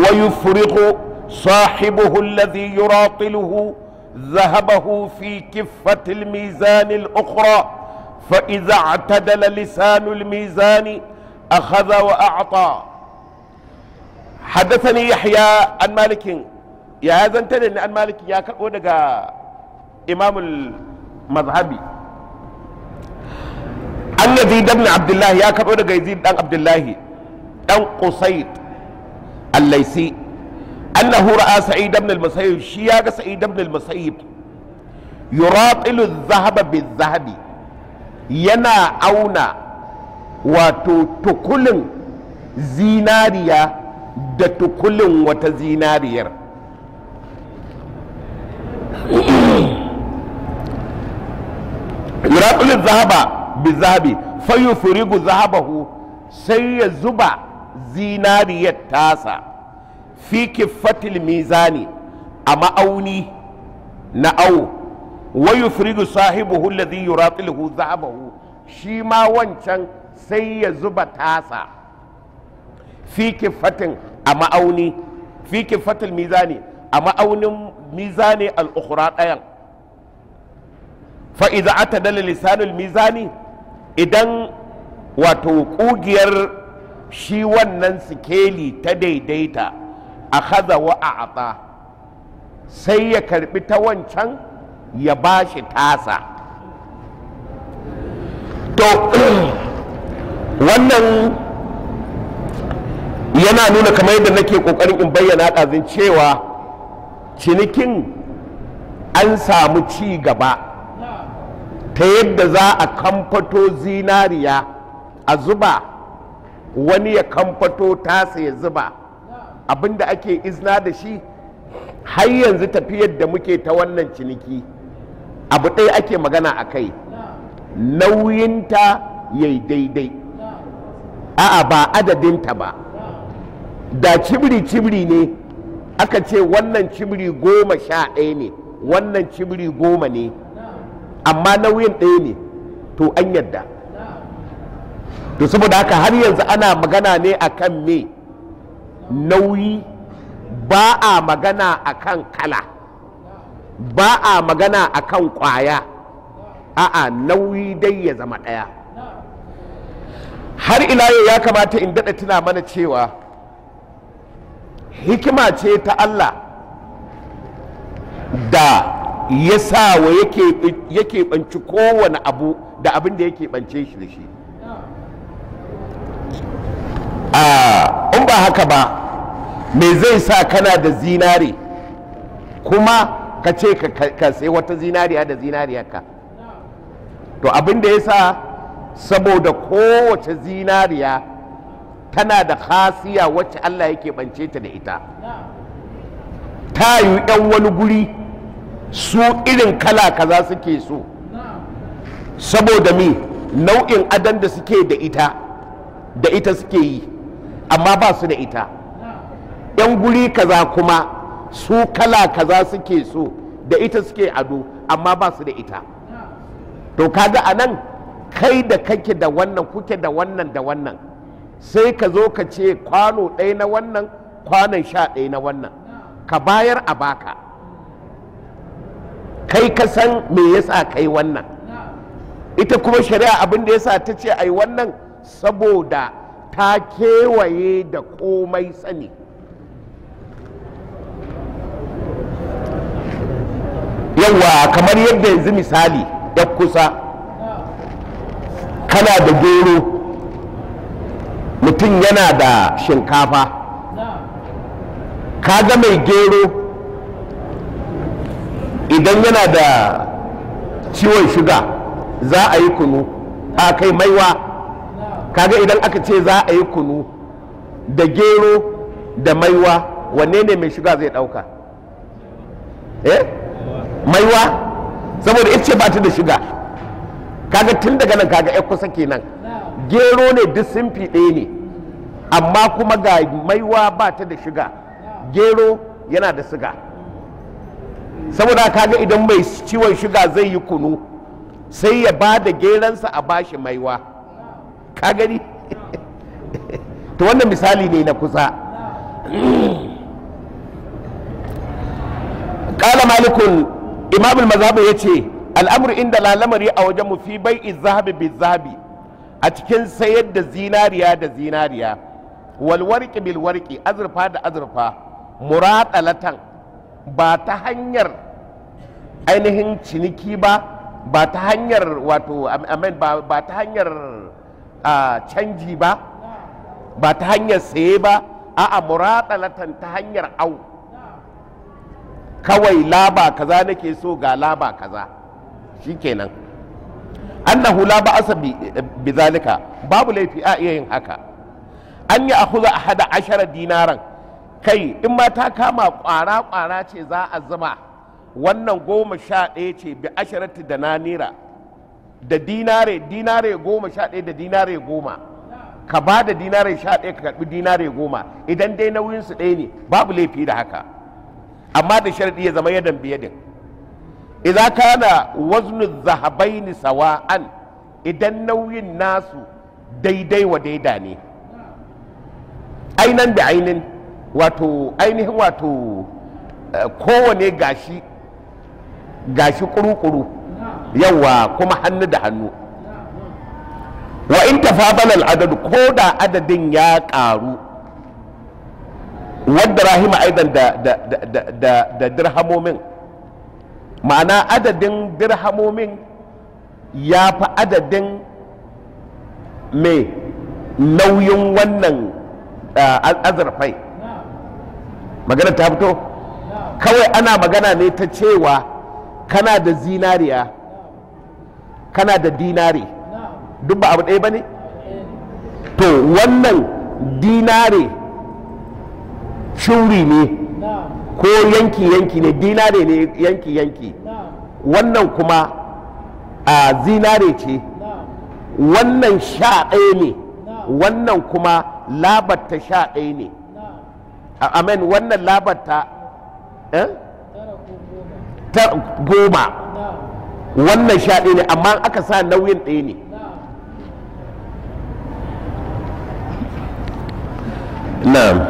ويفرغ صاحبه الذي يراطله ذهبه في كفة الميزان الأخرى فإذا اعتدل لسان الميزان أخذ وأعطى حدثني يحيى عن مالك يا هذا انتني عن مالك يا كأودغا إمام المذهبي an yazid ibn abdullah ya karɓo daga yazid dan abdullahi dan qusayd al-laisi annahu ra'a sa'id ibn al-musayyib shi ya ga sa'id ibn al-musayyib yuratilu adh-dhahaba bil-dhahabi yana auna wato tukulin zinariya da tukulin wata zinariyar yuratilu adh-dhahaba bizahabi fayufurigu zahabahu sai ya zuba zinariyar tasa fi kiffatil mizani a ma'auni na au wa yufrigu sahibuhu alladhi yuratiluhu zahabahu shi ma wancan sai ya zuba tasa fi kiffatin a ma'auni fi kiffatil mizani a ma'aunin mizani al-ukhra ɗayan fa'iza ata dala lisanul mizani idan wato ƙugiyar shi wannan sikeli ta daidaita a haza wa a sai ya karbi ta wancan ya ba shi tasa to wannan yana nuna kamar yadda nake ƙoƙarin in bayyana ɗazin cewa cinikin an samu ci gaba ta yadda za a kamfato zinariya a zuba wani ya kamfato tasa ya zuba abinda ake izna da shi har yanzu tafiyar da muke ta wannan ciniki abu ɗaya ake magana a kai nauyinta ya daidai a'a ba adadinta ba da cibiri-cibiri ne aka ce wannan cibiri goma sha ɗaya ne wannan cibiri goma ne amma nauyin ɗaya ne to an yadda to saboda haka har yanzu ana magana ne akan me nauyi ba a magana akan kala ba a magana akan kwaya a'a nauyi dai ya zama ɗaya har ila yau ya kamata in daɗa tuna mana cewa hikima ce ta Allah da ya sa wa yake ɓanci kowane abu da abin da yake ɓance shi da shi in ba haka ba me zai sa kana da zinare kuma ka ce ka sai wata zinariya da zinariyarka to abin da ya sa saboda kowace zinariya tana da khasiya wacce Allah yake ɓance ta da ita ta yi 'yan wani guri su irin kala kaza suke so saboda mi nau'in adan da suke da ita da ita suke yi amma ba su da ita yan guri kaza kuma su kala kaza suke so da ita suke ado amma ba su da ita to kaga a nan kai da kake da wannan kuke da wannan da wannan sai ka zo ka ce kwano ɗaya na wannan kwanon sha ɗaya na wannan ka bayar a baka kai ka san me yasa kai wannan ita kuma shari'a abin da yasa ta ce ai wannan saboda ta kewaye da komai sani yawa kamar yadda yanzu misali ya kusa kana da gero mutum yana da shinkafa ka ga mai gero idan yana da ciwon shuga za a yi kunu a kai maiwa kaga idan aka ce za a yi kunu da gero da maiwa wanne ne mai shuga zai dauka eh maiwa saboda ita ce ba ta da shuga kaga tun daga nan kaga ya kusa kenan gero ne duk simfi ɗaya ne amma kuma ga maiwa ba ta da shuga gero yana da siga saboda kaga idan mai ciwon shuga zai yi kunu sai ya ba da geransa a bashi maiwa ka gani to wannan misali ne na kusa malikun imamul mazhabu ya ce al'amur inda lalamari a wajen mu fi bai zahabi bi zahabi a cikin sayar da zinariya da zinariya walwarki bil warki azurfa da azurfa muratalatan ba ta hanyar ainihin ciniki ba ba ta hanyar wato amen ba ta hanyar canji ba ba ta hanyar saye ba a'a muratalatan ta hanyar au kawai laba kaza nake so ga laba kaza shikenan annahu la ba'asa bi zalika babu laifi a iya yin haka an yi akhudha ahada ashara dinaran kai in ma ta kama kwara kwara ce za a zuba wannan goma sha ɗaya ce bi asharati da nanira da dinare dinare goma sha ɗaya da dinare goma ka ba da dinare sha ɗaya ka karɓi dinare goma idan dai nauyinsu ɗaya ne babu laifi da haka amma da sharadi ya zama yadan biyadin idan kana waznu zahabaini sawa'an idan nauyin nasu daidai wa daida ne ainan da ainin wato ainihin wato kowane gashi gashi kuru-kuru yawa kuma hannu da hannu wa in tafadala al'adadu ko da adadin ya ƙaru wadda rahima aidan da dirhamomin ma'ana adadin dirhamomin ya fi adadin mai nauyin wannan azurfai magana ta fito kawai ana magana ne ta cewa kana da zinariya kana da dinare duk ba abu ɗaya ba ne to wannan dinare shuri ne ko yanki-yanki ne dinare ne yanki-yanki wannan kuma a zinare ce wannan sha ɗaya ne wannan kuma labarta sha ɗaya ne amen wannan labarta ta goma wannan sha ɗaya ne amma aka sa nauyin ɗaya ne na'am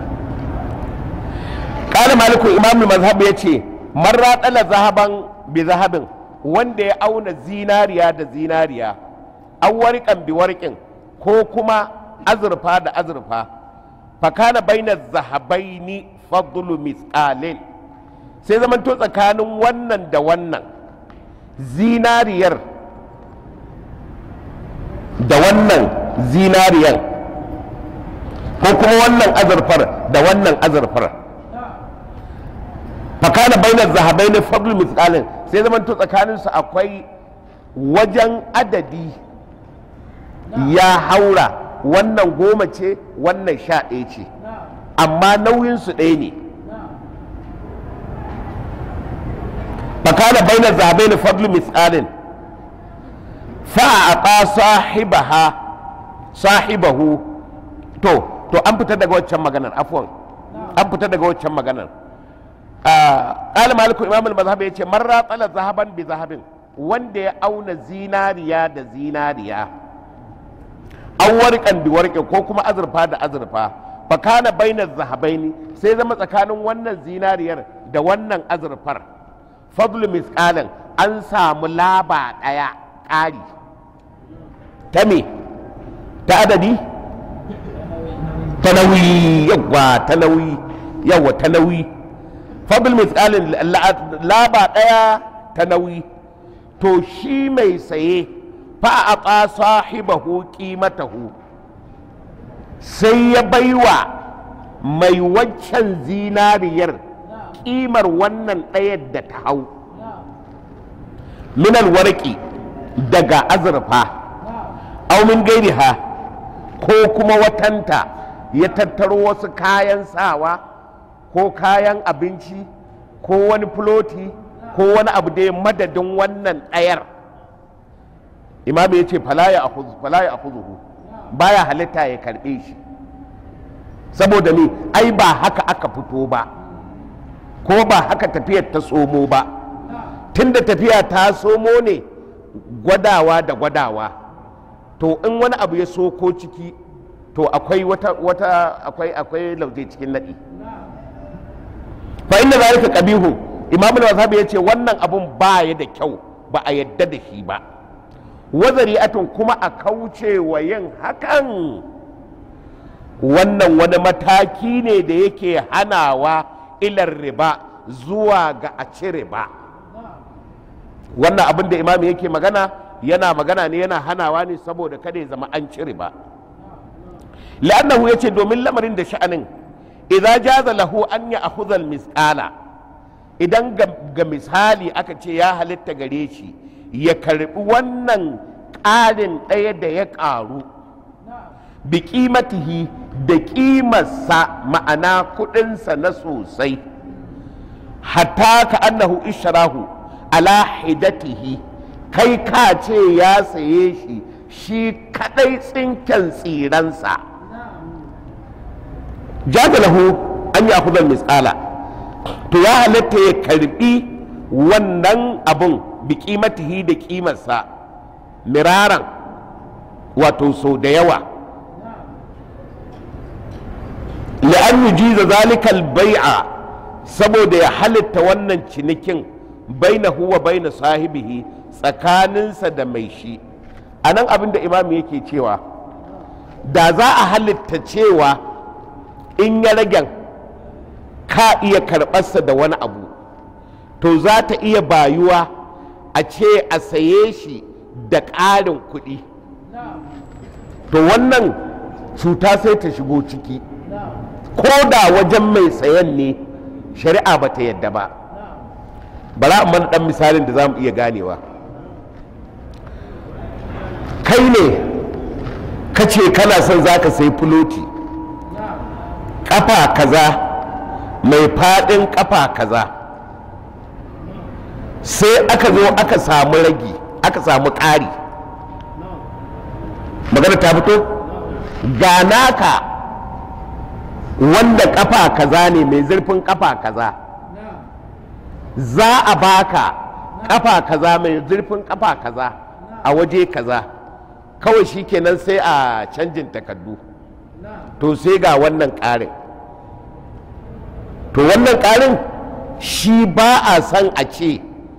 ƙara malikun imamul mazhab ya ce man raɗala zahaban bi zahabin wanda ya auna zinariya da zinariya an warƙan bi warƙin ko kuma azurfa da azurfa fakana bainar zahabaini fadlu misqalin sai zamanto tsakanin wannan da wannan zinariyar da wannan zinariyar ko kuma wannan azurfar da wannan azurfar fakana bainar zahabai ne fadlu misqalin sai zaman to tsakaninsu akwai wajen adadi ya haura wannan goma ce wannan sha ɗaya ce amma nauyinsu ɗaya ne fakana bainar zahabai ne fadlu misqalin fa'aqa sahibaha sahibahu to to an fita daga waccan maganar afwan an fita daga waccan maganar ƙala maliku imam al-mazhab ya ce man ratsala zahaban bi zahabin wanda ya auna zinariya da zinariya an warƙan bi warƙe ko kuma azurfa da azurfa fa kana bainar zahabaini sai zama tsakanin wannan zinariyar da wannan azurfar fadlu misqalan an samu laba ɗaya ƙari ta me ta adadi ta nauyi yawa ta nauyi yawa ta nauyi fadl misalin laba ɗaya ta nauyi to shi mai saye fa a ƙa sahibahu ƙimatahu sai ya baiwa mai waccan zinariyar ƙimar wannan ɗayar da ta hau minal warki daga azurfa aumin gairiha ko kuma watanta ya tattaro wasu kayan sawa ko kayan abinci ko wani filoti ko wani abu da ya madadin wannan ɗayar imamu ya ce falaya a kuzuhu baya halitta ya karɓe shi saboda ne ai ba haka aka fito ba ko ba haka tafiyar ta somo ba tunda tafiya ta somo ne gwadawa da gwadawa to in wani abu ya soko ciki to akwai wata wata akwai akwai lauje cikin nadi fa inna zalika qabihu imam al-mazhabi ya ce wannan abun ba ya da kyau ba a yadda da shi ba wazari'atun kuma a kauce wa yin hakan wannan wani mataki ne da yake hanawa ilar riba zuwa ga a ci riba wannan abin da imam yake magana yana magana ne yana hanawa ne saboda kada ya zama an ci riba la'annahu yace domin lamarin da sha'anin idza jaza lahu an ya akhudha misqala idan ga misali aka ce ya halitta gare shi ya karbi wannan ƙarin ɗaya da ya ƙaru bi ƙimatihi da ƙimarsa ma'ana kuɗinsa na sosai hatta ka annahu isharahu ala hidatihi kai ka ce ya saye shi shi kadai tsinken tsiransa jadalahu an yi akudar misala to ya halatta ya karbi wannan abun bi kimatihi da kimarsa miraran wato sau da yawa la'an yujiza zalikal bai'a saboda ya halitta wannan cinikin bainahu wa baina sahibihi tsakaninsa da mai shi a nan abin da imam yake cewa da za a halitta cewa in ya ragen ka iya karɓarsa da wani abu to za ta iya bayuwa a ce a saye shi da ƙarin kuɗi to wannan cuta sai ta shigo ciki ko da wajen mai sayan ne shari'a ba ta yadda ba bara mana ɗan misalin da za mu iya ganewa kai ne ka ce kana son za ka sai filoti ƙafa kaza mai faɗin ƙafa kaza sai aka zo aka samu ragi aka samu ƙari magana ta fito ga naka wanda ƙafa kaza ne mai zurfin ƙafa kaza za a baka ƙafa kaza mai zurfin ƙafa kaza a waje kaza kawai shi kenan sai a canjin takardu to sai ga wannan ƙarin to wannan ƙarin shi ba a san a ce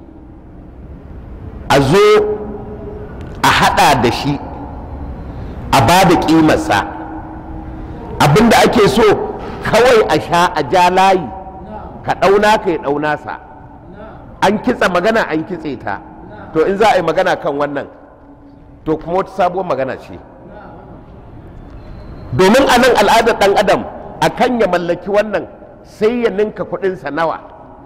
a zo a hada da shi a ba da ƙimarsa abinda ake so kawai a sha a ja layi ka ɗauna ka ya ɗauna sa an kitsa magana an kitse ta to in za a yi magana kan wannan to kuma wata sabuwar magana ce domin a nan al'adar ɗan adam a kan ya mallaki wannan sai ya ninka kuɗinsa nawa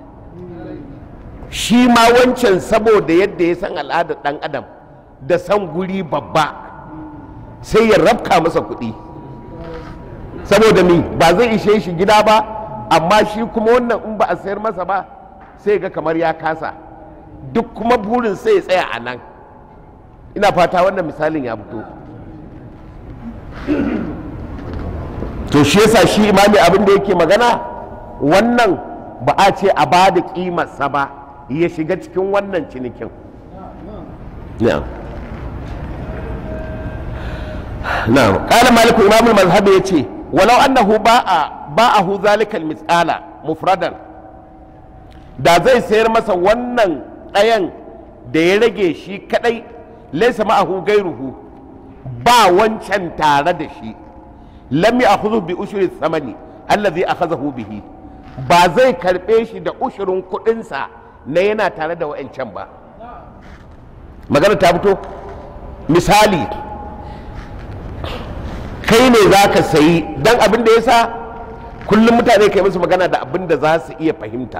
shi ma wancan saboda yadda ya san al'adar ɗan adam da san guri babba sai ya rabka masa kuɗi saboda mi ba zai ishe shi gida ba amma shi kuma wannan in ba a sayar masa ba sai ga kamar ya kasa duk kuma burin sai ya tsaya a nan ina fata wannan misalin ya fito to shi yasa shi imami abin da yake magana wannan ba a ce a ba da ƙimarsa ba ya shiga cikin wannan cinikin na'am na'am qala malik imam al-mazhab yace walau annahu ba'a ba'ahu zalikal mis'ala mufradan da zai sayar masa wannan ɗayan da ya rage shi kadai laysa ma'ahu gairuhu ba wancan tare da shi lam ya'khudhu bi ushri thamani allazi akhadhahu bihi ba zai karbe shi da ushirin kudinsa na yana tare da wa'ancan ba magana ta fito misali kai ne za ka sayi don abin da ya sa kullum mutane kai musu magana da abin da za su iya fahimta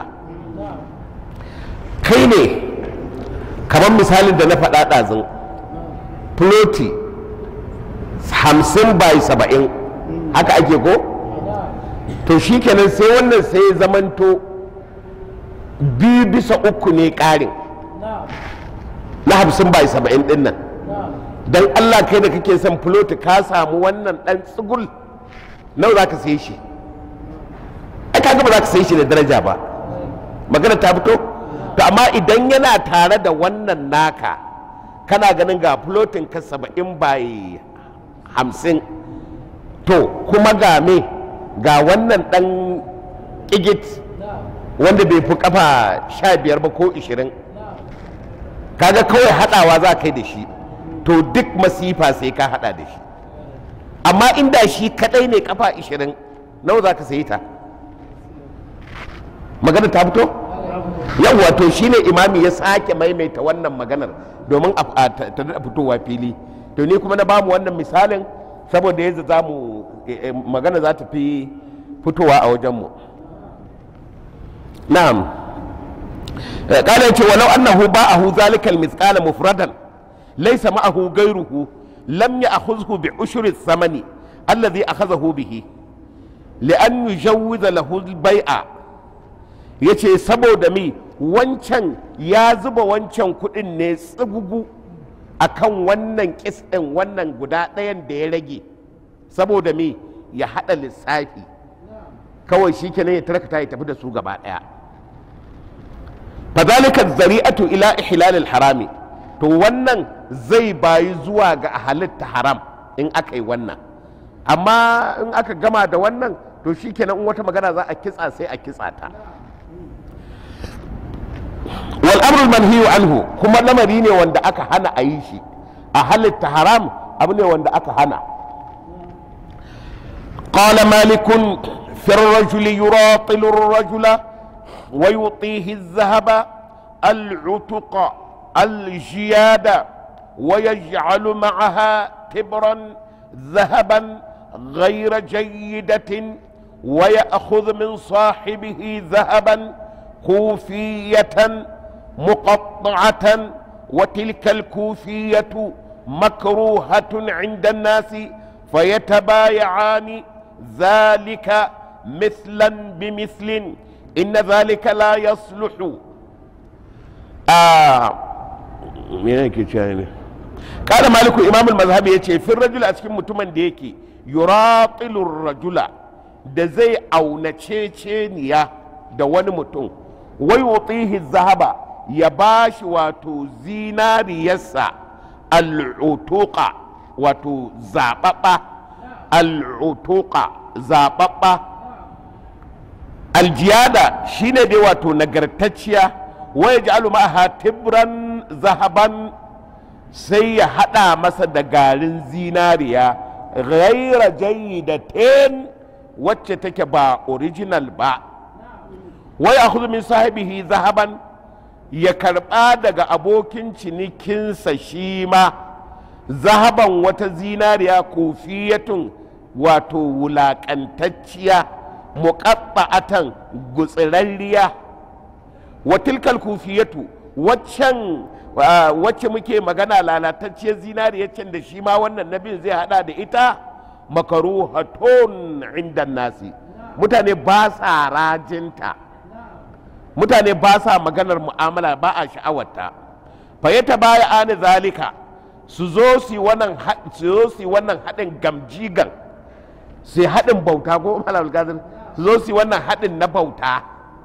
kai ne kamar misalin da na faɗa ɗazin floti hamsin by saba'in haka ake ko to shi kenan sai wannan sai zamanto biyu bisa uku ne ƙarin na hamsin by saba'in ɗin nan don allah kai da kake son floti ka samu wannan ɗan tsugul nawa za ka sai shi ai kaga ba za ka sai shi da daraja ba magana ta fito to amma idan yana tare da wannan naka kana ganin ga flotin ka saba'in by hamsin to kuma ga me ga wannan ɗan ƙigit wanda bai fi kafa sha biyar ba ko ishirin kaga kawai haɗawa za ka yi da shi to duk masifa sai ka haɗa da shi amma inda shi kaɗai ne kafa ishirin nawa za ka sayi ta magana ta fito yawwa to shine imami ya sake maimaita wannan maganar domin a ta daɗa fitowa fili to ni kuma na bamu wannan misalin saboda yadda za mu magana za ta fi fitowa a wajenmu na'am قال يتي ولو أنه باعه ذلك المثقال مفردا ليس معه غيره لم يأخذه بعشر الثمن الذي أخذه به لأن يجوز له البيع yace saboda mi wancan ya zuba wancan kudin ne tsibugu akan wannan kis ɗin wannan guda ɗayan da ya rage saboda mi ya haɗa lissafi kawai shi kenan ya tarkata ya tafi da su gaba ɗaya fadhalika zari'atu ila ihlalil harami to wannan zai bayi zuwa ga halitta haram in aka yi wannan amma in aka gama da wannan to shikenan in wata magana za a kitsa sai a kitsa ta wal amrul manhiyu anhu kuma lamari ne wanda aka hana a yi shi a halitta haram abu ne wanda aka hana قال مالك في الرجل يراطل الرجل ويعطيه الذهب العتق الجياد ويجعل معها تبرا ذهبا غير جيدة ويأخذ من صاحبه ذهبا كوفية مقطعة وتلك الكوفية مكروهة عند الناس فيتبايعان ذلك مثلا بمثل إن ذلك لا يصلح آه قال مالك إمام المذهب يتي في الرجل أسكن متمن ديكي يراطل الرجل da zai aunaceceniya da wani mutum wai wutihi zahaba ya ba shi wato zinariyarsa al'utuqa wato zaɓaɓɓa al'utuqa zaɓaɓɓa aljiyada shine dai wato nagartacciya waya ji ma'aha tibran zahaban sai ya haɗa masa da garin zinariya ghaira jayyidatin wacce take ba original ba waya min sahibihi zahaban ya karɓa daga abokin cinikinsa shi ma zahaban wata zinariya kofiyatun wato wulaƙantacciya muƙaɓa'atan gutsirarriya wa tilkal kufiyatu waccan wacce muke magana lalatacciyar zinariyar can da shi ma wannan nabin zai hada da ita makaruhatun inda nasi mutane ba sa rajinta mutane ba sa maganar mu'amala ba a sha'awarta fayyata baya ani zalika su zo su wannan haɗin gamjigan sai haɗin bauta ko malal gazin su zo su wannan haɗin na bauta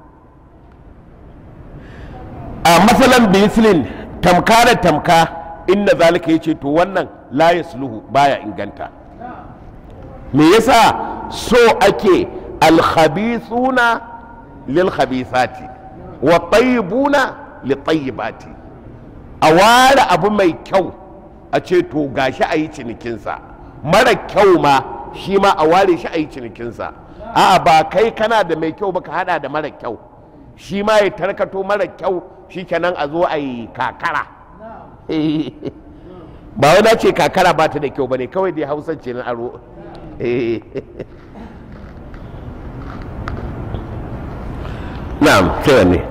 a matsalan bislin tamka da tamka inna zalika ya ce to wannan la yasluhu baya inganta me yasa so ake alkhabithuna lil khabithati wa tayyibuna li tayyibati a ware abu mai kyau a ce to gashi a yi cinikinsa mara kyau ma shi ma a ware shi a yi cinikinsa a'a ba kai kana da mai kyau ba ka hada da mara kyau shi ma ya tarkato mara kyau shi kenan a zo a yi kakara ba wani ce kakara ba ta da kyau ba ne kawai dai hausa ce na aro na'am sai ne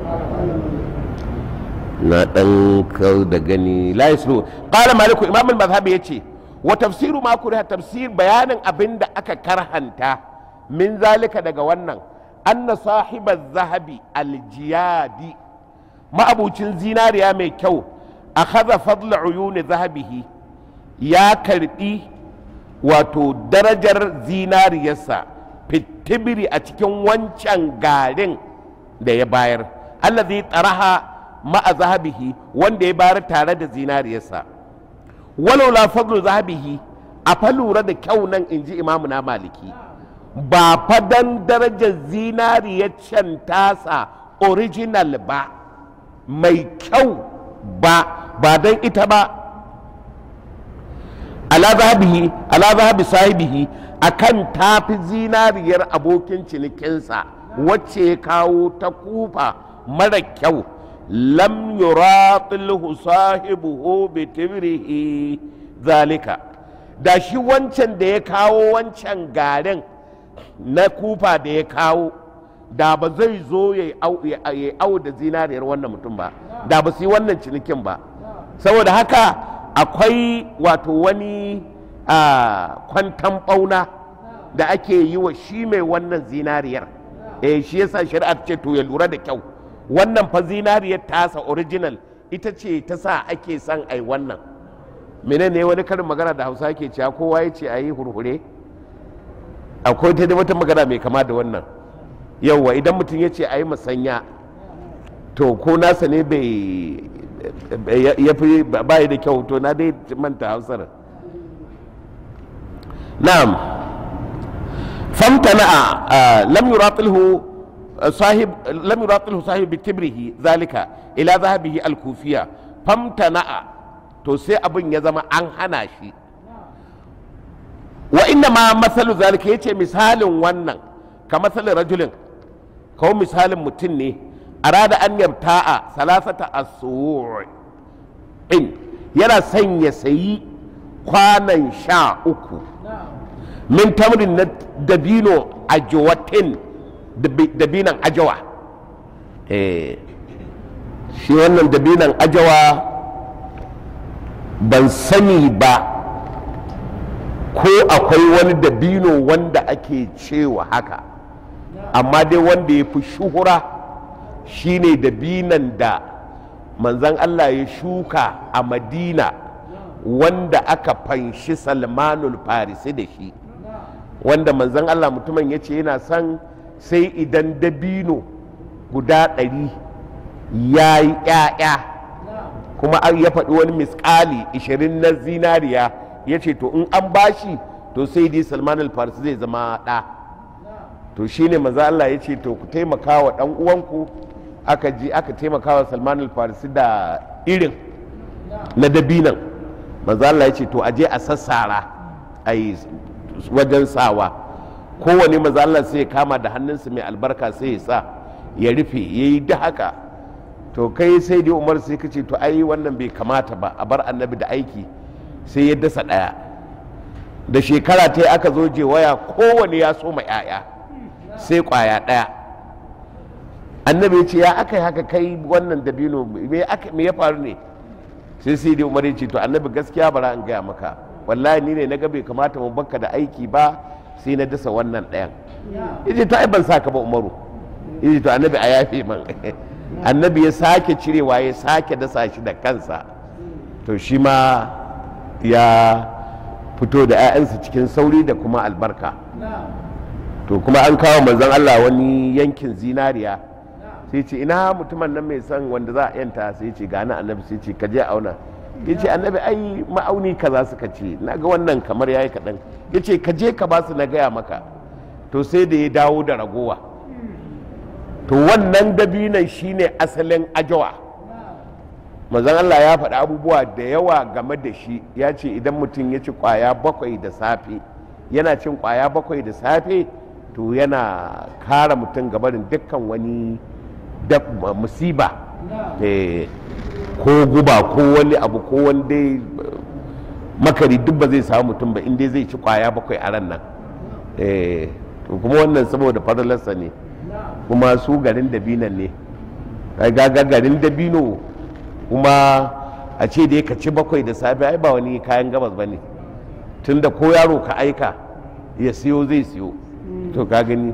na dan kau da gani la yaslu qala maliku imam al-mazhabi yace wa tafsiru ma kuriha tafsir bayanin abin da aka karhanta min zalika daga wannan anna sahiba zahabi aljiyadi ma'abucin zinariya mai kyau a haza fadla uyuni zahabihi ya karbi wato darajar zinariyarsa fitibiri a cikin wancan garin da ya bayar allazi tsaraha ma'a zahabihi wanda ya bayar tare da zinariyarsa walau la fadlu zahabihi a fa lura da kyau nan in ji imamu na maliki ba fadan darajar zinariyar can tasa original ba mai kyau ba ba don ita ba ala zahabihi ala zahabi sahibihi akan tafi zinariyar abokin cinikinsa wacce ya kawo ta kufa mara kyau lam yuratilhu sahibuhu bi tibrihi zalika da shi wancan da ya kawo wancan garin na kufa da ya kawo da ba zai zo ya au da zinariyar wannan mutum ba da ba su yi wannan cinikin ba saboda haka akwai wato wani kwantan bauna da ake yi wa shi mai wannan zinariyar eh shi yasa shari'a ce to ya lura da kyau wannan fa zinariyar tasa original ita ce ta sa ake son ai wannan menene wani karin magana da hausa ke cewa kowa ya ce a yi hurhure akwai ta wata magana mai kama da wannan yauwa idan mutum ya ce a yi masanya to ko nasa ne bai ya fi bayi da kyau to na dai manta hausar na'am famtana lam yuratilhu sahib lam yuratilhu sahib bitibrihi zalika ila zahabihi al-kufiya famtana to sai abin ya zama an hana shi wa inna ma masalu zalika yace misalin wannan ka masalin rajulin kawo misalin mutum ne arada an yabta'a salasata in yana son ya sayi kwanan sha uku min tamrin na dabino ajawatin dabinan ajawa shi wannan dabinan ajawa ban sani ba ko akwai wani dabino wanda ake cewa haka amma dai wanda ya fi shuhura shine dabinan da manzan Allah ya shuka a madina wanda aka fanshi salmanul farisi da shi wanda manzan Allah mutumin ya ce yana son sai idan dabino guda ɗari ya yi ‘ya'ya kuma an ya faɗi wani miskali ishirin na zinariya ya ce to in an bashi to sai dai salman al-farisi zai zama ɗa to shine maza Allah ya ce to ku taimaka wa ɗan uwanku aka ji aka taimaka wa salman al-farisi da irin na dabinan maza Allah ya ce to aje a sassara a yi wajen sawa kowane maza Allah sai ya kama da hannunsa mai albarka sai ya sa ya rufe ya yi da haka to kai sai dai umar sai ka ce to ai wannan bai kamata ba a bar annabi da aiki sai ya dasa ɗaya da shekara ta yi aka zo je waya kowane ya soma 'ya'ya sai kwaya ɗaya annabi ya ce ya aka yi haka kai wannan dabino me ya faru ne sai sai dai umar ya ce to annabi gaskiya bara an gaya maka wallahi ni ne na ga bai kamata mu bakka da aiki ba sai na dasa wannan ɗayan yace ta ai ban sa ka ba umaru yace to annabi a yafe man annabi ya sake cirewa ya sake dasa shi da kansa to shi ma ya fito da 'ya'yansa cikin sauri da kuma albarka to kuma an kawo manzon Allah wani yankin zinariya sai ce ina mutumin nan mai son wanda za a yanta sai ce gani annabi sai ce ka je auna ya ce annabi ai ma'auni kaza suka ce na ga wannan kamar yayi kaɗan ya ce ka je ka ba su na gaya maka to sai da ya dawo da ragowa to wannan dabinan shine asalin ajawa manzon Allah ya faɗi abubuwa da yawa game da shi ya ce idan mutum ya ci kwaya bakwai da safe yana cin kwaya bakwai da safe to yana kara mutum gabarin dukkan wani musiba ko guba ko wani abu ko wani dai makari duk ba zai samu mutum ba inda zai ci kwaya bakwai a ran nan to kuma wannan saboda fadalarsa ne kuma su garin dabinan ne gaga garin dabino kuma a ce da ka ci bakwai da safe ai ba wani kayan gabas ba ne tunda ko yaro ka aika ya siyo zai siyo to ka gani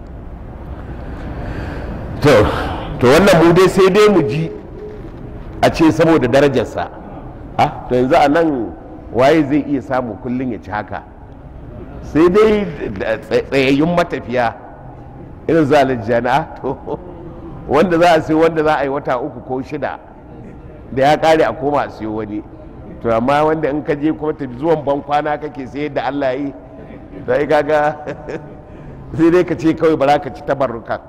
to to wannan mu dai sai dai mu ji a ce saboda darajarsa ha to yanzu a nan waye zai iya samu kullum ya ci haka sai dai tsayayyun matafiya irin zalijjana to wanda za a siyo wanda za a yi wata uku ko shida da ya kare a koma a siyo wani to amma wanda in ka je kuma tafi zuwan ban kwana kake sai yadda Allah yi to ai kaga sai dai ka ce kawai bara ka ci tabarruka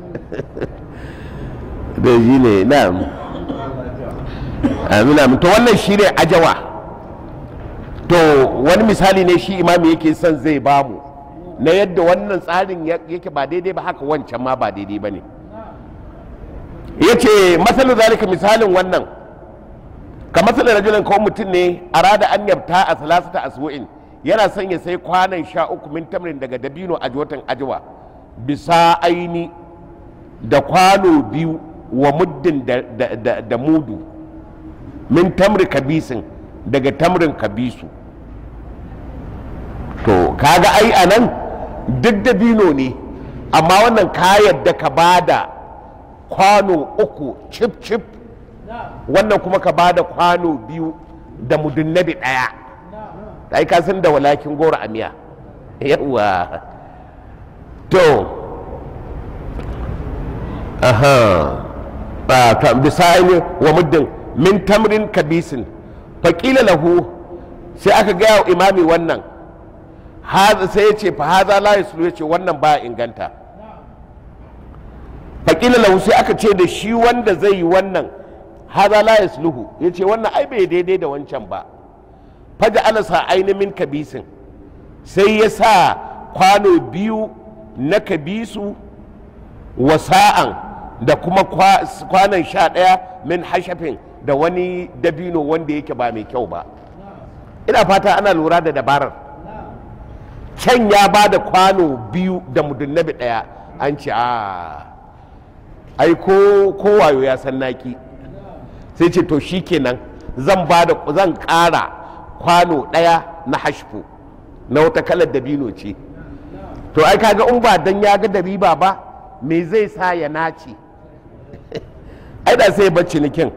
da shi ne na'am amina to wannan shi ne ajawa to wani misali ne shi imami yake son zai bamu na yadda wannan tsarin yake ba daidai ba haka wancan ma ba daidai ba ne ya ce matsalin zalika misalin wannan ka matsalin rajulun kawai mutum ne a rada an yabta a salasata asbu'in yana son ya sai kwanan sha uku min tamrin daga dabino a watan ajiwa bisa aini da kwano biyu wa muddin da mudu min tamri kabisin daga tamrin kabisu to kaga ai a nan duk dabino ne amma wannan ka yadda ka bada kwano uku cip cip wannan kuma ka bada kwano biyu da mudunnabi ɗaya ai ka san da walakin goro a miya yawa to aha ta bisani wa muddin min tamrin kabisin faƙila lahu sai aka gaya wa imami wannan sai ya ce fa haza la yaslu ya ce wannan ba inganta faƙila lahu sai aka ce da shi wanda zai yi wannan haza la yasluhu ya ce wannan ai bai daidai da wancan ba faja alasa ainihin kabisin sai ya sa kwano biyu na kabisu wa sa'an da kuma kwanan sha ɗaya min hashafin da wani dabino wanda yake ba mai kyau ba ina fata ana lura da dabarar can ya ba da kwano biyu da mudunnabi ɗaya an ce a ai ko wayo ya san naki sai ce to shi kenan zan ba da zan ƙara kwano ɗaya na hashfu na wata kalar dabino ce to ai kaga in ba dan ya ga da riba ba me zai sa ya nace ai da sai bacci nikin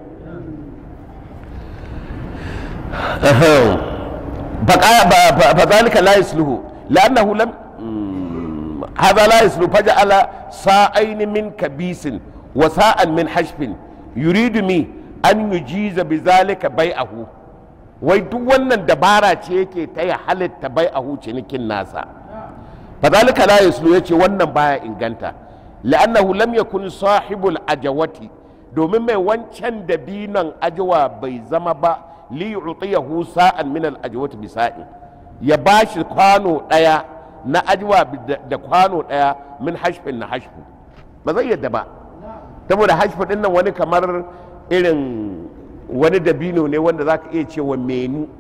فذلك لا يسلوه لأنه لم هذا لا يسلو فجعل ساعين من كبيس وساء من حشف يريد مي أن يجيز بذلك بيعه wai duk wannan dabara ce yake ta ya halitta bai a cinikin nasa fadhalika la yaslu yace wannan baya inganta la'annahu lam yakun sahibul ajawati domin mai wancan dabinon ajawa bai zama ba li yu'tiyahu sa'an min al ajwati bisa'in ya bashi kwano daya na ajwa da kwano daya min hashfin na hashfu ba zai yadda ba saboda hashfu din nan wani kamar irin wani dabino ne wanda za ka iya cewa menu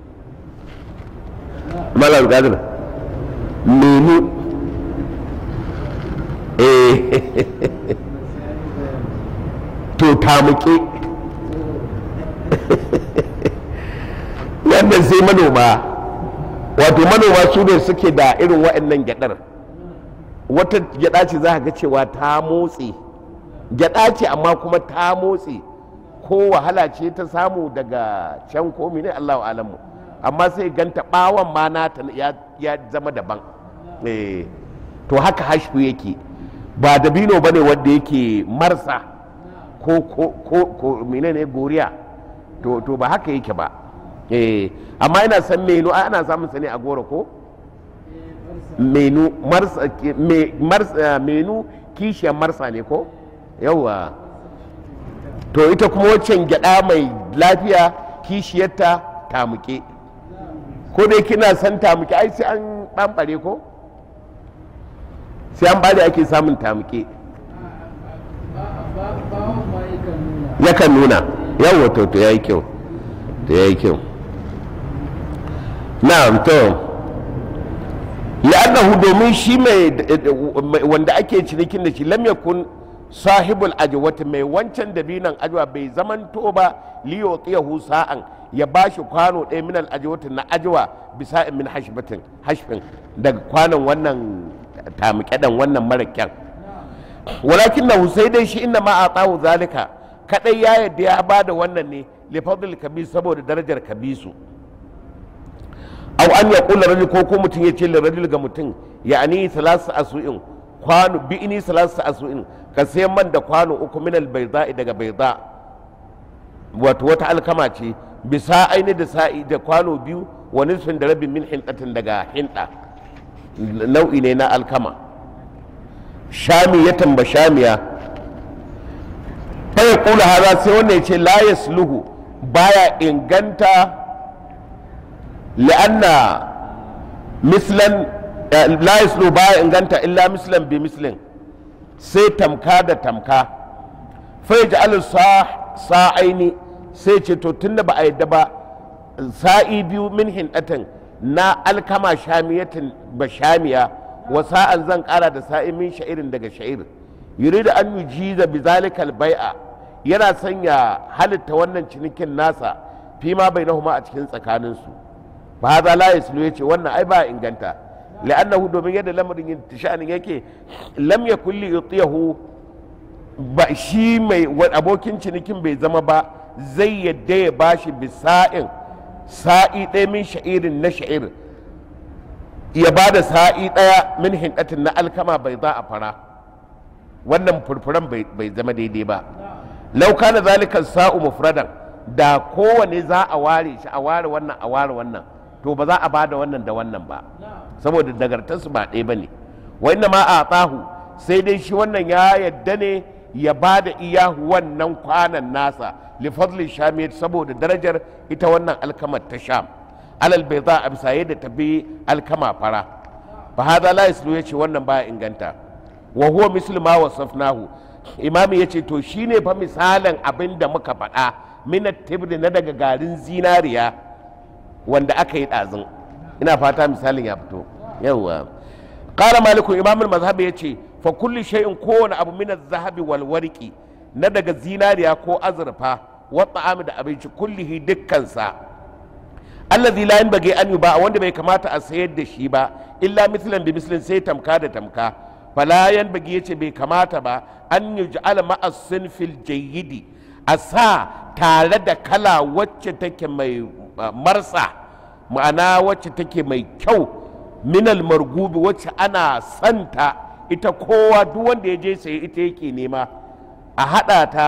malar gadir menu eh to tamuke wannan sai manoma wato manoma su ne suke da irin waɗannan gyadar wata gyada ce za ga cewa ta motsi gyada ce amma kuma ta motsi ko wahala ce ta samu daga can komi ne allahu alamu amma sai ganta bawon ma nata ya zama daban to haka hashfu yake ba dabino ba ne wanda yake marsa ko ko ko menene goriya to to ba haka yake ba eh amma ina san menu ana samun sa ne a goro ko menu marsa marsa menu kishiyar marsa ne ko yawa to ita kuma waccan gyada mai lafiya kishiyarta tamuke ko dai kina san tamuke ai sai an ɓamɓare ko sai an bada ake samun tamuke yakan nuna yawon to to yayi kyau to yayi kyau na'am to la'annahu domin shi mai wanda ake cinikin da shi lam yakun sahibul ajwati mai wancan dabinan ajwa bai zamanto ba liyo tsiyahu sa'an ya bashi kwano ɗaya min al ajwati na ajwa bisa min hashbatin hashfin daga kwanon wannan tamuƙaɗan wannan mara kyan walakin na sai dai shi inna ma a tsawo zalika kadai ya yadda ya ba da wannan ne lifadul kabis saboda darajar kabisu aw an ya kula rajul ko ko mutum ya ce rajul ga mutum ya ani salasu asu'in kwano bi ini salasu asu'in ka sayan man da kwano uku min al daga bayda wato wata alkama ce bisa aini da sa'i da kwano biyu wa nisfin da rabin min hindatin daga hinda nau'i ne na alkama shamiyatan ba shamiya bai kula haza sai wanda ya ce la yasluhu baya inganta la'anna mislan la yasluhu baya inganta illa mislan bi mislin sai tamka da tamka fa yaj'alu sa'aini sai ce to tunda ba a yadda ba sa'i biyu min hindatin na alkama shamiyatin ba shamiya wa sa'an zan kara da sa'i min sha'irin daga sha'ir yuridu an yujiza bi zalikal bai'a yana sanya halitta wannan cinikin nasa fi ma bainahuma a cikin tsakaninsu ba haza la yaslu yace wannan ai ba inganta la'annahu domin yadda lamarin yin tishanin yake lam yakul li yutiyahu ba shi mai abokin cinikin bai zama ba zai yadda ya bashi bisa'in sa'i ɗaya min sha'irin na sha'ir ya ba da sa'i ɗaya min hinkatin na alkama bai za a fara wannan furfuran bai zama daidai ba lauka na zalikan sa'u mufradan da kowane za a ware shi a ware wannan a ware wannan to ba za a ba da wannan da wannan ba saboda dagartarsu ba ɗaya ba ne wanda ma a tsahu sai dai shi wannan ya yadda ne ya ba da iya wannan kwanan nasa lifadlin shamiyar saboda darajar ita wannan alkamar ta sham alal bai za a bisa yadda tafi alkama fara fa hada la yaslu yace wannan baya inganta wa huwa mislu ma wasafnahu imami yace to shine fa misalin abin da muka faɗa minat tibri na daga garin zinariya wanda aka yi ɗazun ina fata misalin ya fito yawwa qala maliku imamul mazhab yace fa kulli shay'in kowane abu min zahabi wal warqi na daga zinariya ko azurfa wa ta'ami da abinci kullihi dukkansa allazi la yanbaghi an yuba wanda bai kamata a sayar da shi ba illa mislan bi mislin sai tamka da tamka fala yanbaghi yace bai kamata ba an yuj'ala ma'a sinfil jayyidi a sa tare da kala wacce take mai marsa ma'ana wacce take mai kyau minal margubi wacce ana santa ita kowa duk wanda ya je saye ita yake nema a haɗa ta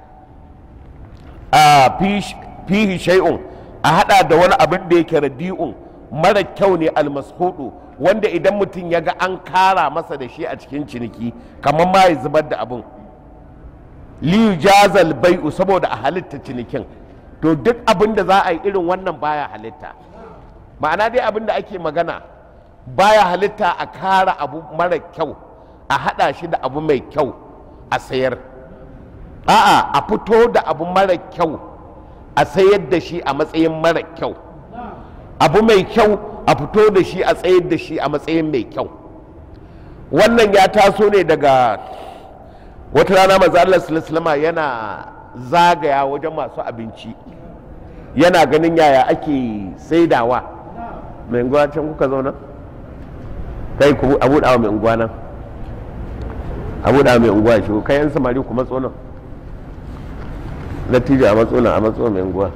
a fihi shay'un a haɗa da wani abin da yake radi'un mara kyau ne almashudu wanda idan mutum ya ga an kara masa da shi a cikin ciniki kamar ma ya zubar da abin liyu jazal bai'u saboda a halitta cinikin to duk abin da za a yi irin wannan baya halitta ma'ana dai abin da ake magana baya halitta a kara abu mara kyau a hada shi da abu mai kyau a sayar a'a a fito da abu mara kyau a sayar da shi a matsayin mara kyau abu mai kyau a fito da shi a tsayar da shi a matsayin mai kyau wannan ya taso ne daga wata rana maza Allah sallallahu yana zagaya wajen masu abinci yana ganin yaya ake saidawa mai unguwa can kuka zauna kai ku abu dawa mai unguwa nan abu dawa mai unguwa shi kai yan samari ku matso nan natija a matso nan a matso mai unguwa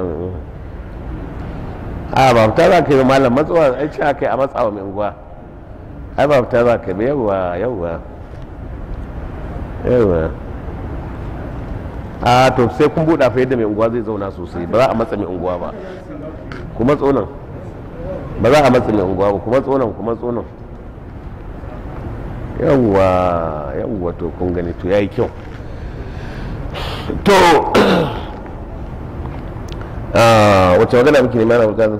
a ba fita za ka yi malam matsowa ai ce aka yi a matsawa mai unguwa ai ba fita za ka yi yawwa yawwa yawwa a to sai kun buɗa fa yadda mai unguwa zai zauna sosai ba za a matsa mai unguwa ba kuma tsonan ba za a matsa mai unguwa ba kuma tsonan kuma tsonan yawwa yawwa to kun gani to yayi kyau to wacce magana muke nema na magana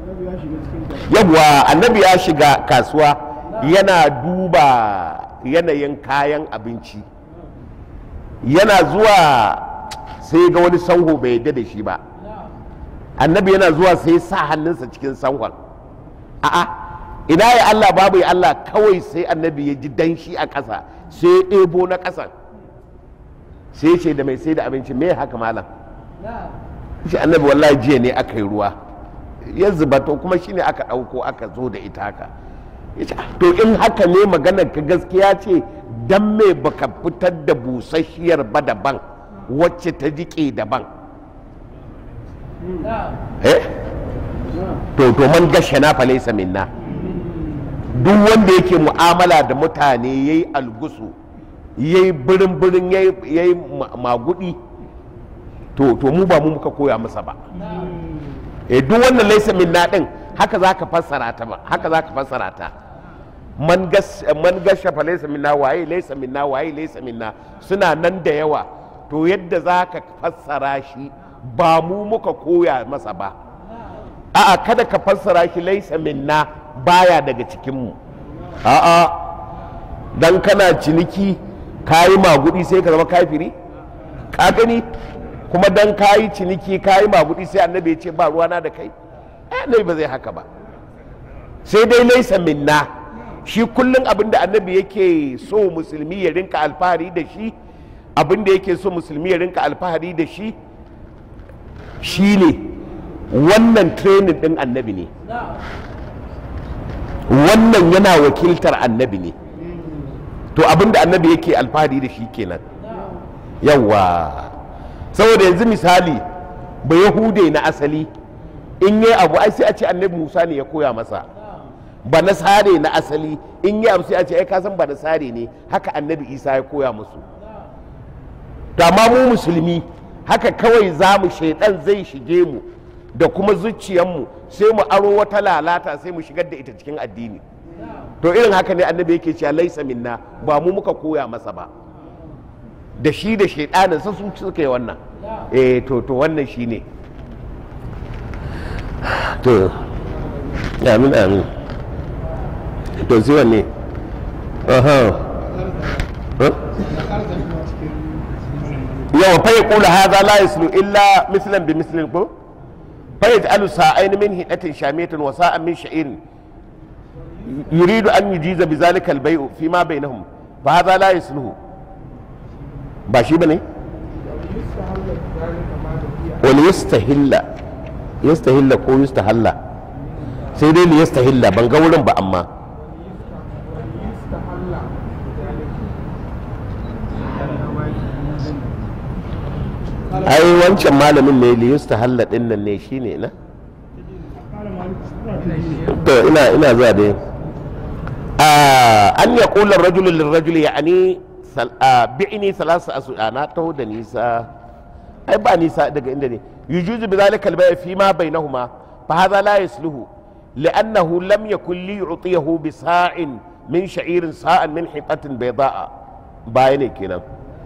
yawwa annabi ya shiga kasuwa yana duba yanayin kayan abinci yana zuwa sai ga wani sanho bai yadda da shi ba annabi yana zuwa sai sa hannunsa cikin sanhon a'a ina ya Allah babu ya Allah kawai sai annabi ya ji danshi a ƙasa sai ya ɗebo na ƙasan sai ce da mai sai da abinci me haka malam shi annabi wallahi jiya ne aka yi ruwa ya zuba to kuma shine aka ɗauko aka zo da ita haka to in haka ne maganar ka gaskiya ce dan me baka fitar da busasshiyar ba daban wacce ta jiƙe daban eh to to man gashe na fa laysa minna duk wanda yake mu'amala da mutane yayi algusu yayi birin birin yayi magudi to to mu ba mu muka koya masa ba eh duk wannan laysa minna din haka zaka fassara ta ba haka zaka fassara ta man gas man gasha fa laysa minna waye laysa minna waye laysa minna suna nan da yawa to yadda za ka fassara shi ba mu muka koya masa ba a'a kada ka fassara shi laysa minna baya daga cikinmu a'a dan kana ciniki kayi magudi sai ka zama kafiri ka gani kuma dan kayi ciniki kayi magudi sai annabi ya ce ba ruwana da kai eh annabi ba zai haka ba sai dai laisa minna shi kullum abin da annabi yake so musulmi ya rinka alfahari da shi abin da yake so musulmi ya rinka alfahari da shi shine wannan training din annabi ne wannan yana wakiltar annabi ne to abin da annabi yake alfahari da shi kenan yawa saboda yanzu misali ba yahude na asali in yi abu ai sai a ce annabi musa ne ya koya masa ba nasare na asali in yi abu sai a ce ai kasan ba nasare ne haka annabi isa ya koya musu da ma mu musulmi haka kawai za mu shaidan zai shige mu da kuma zuciyarmu sai mu aro wata lalata sai mu shigar da ita cikin addini to irin haka ne annabi yake cewa laisa minna ba mu muka koya masa ba da shi da shaidanin sa su suka yi wannan eh to to wannan shine to amin amin to sai wanne aha yawa fa yaqulu hadha la yaslu illa mislan bi mislin ko fa yaj'alu sa'ain min hidatin shamiyatin wa sa'an min sha'irin yuridu an yujiza bi zalika al-bay'u fi ma bainahum fa hadha la yasluhu ba shi bane wal yastahilla yastahilla ko yastahalla sai dai li yastahilla ban ga wurin ba amma ai wancan malamin ne li yastahalla din nan ne shine na to ina ina zuwa dai an ya kula rajulun lirrajuli yani bi'ini salasa asu'a na taho da nisa ai ba nisa daga inda ne yujuzu bi zalika al fi ma bainahuma fa hadha la yasluhu li'annahu lam yakun li yu'tiyahu bi sa'in min sha'irin sa'an min hitatin bayda'a baya ne kenan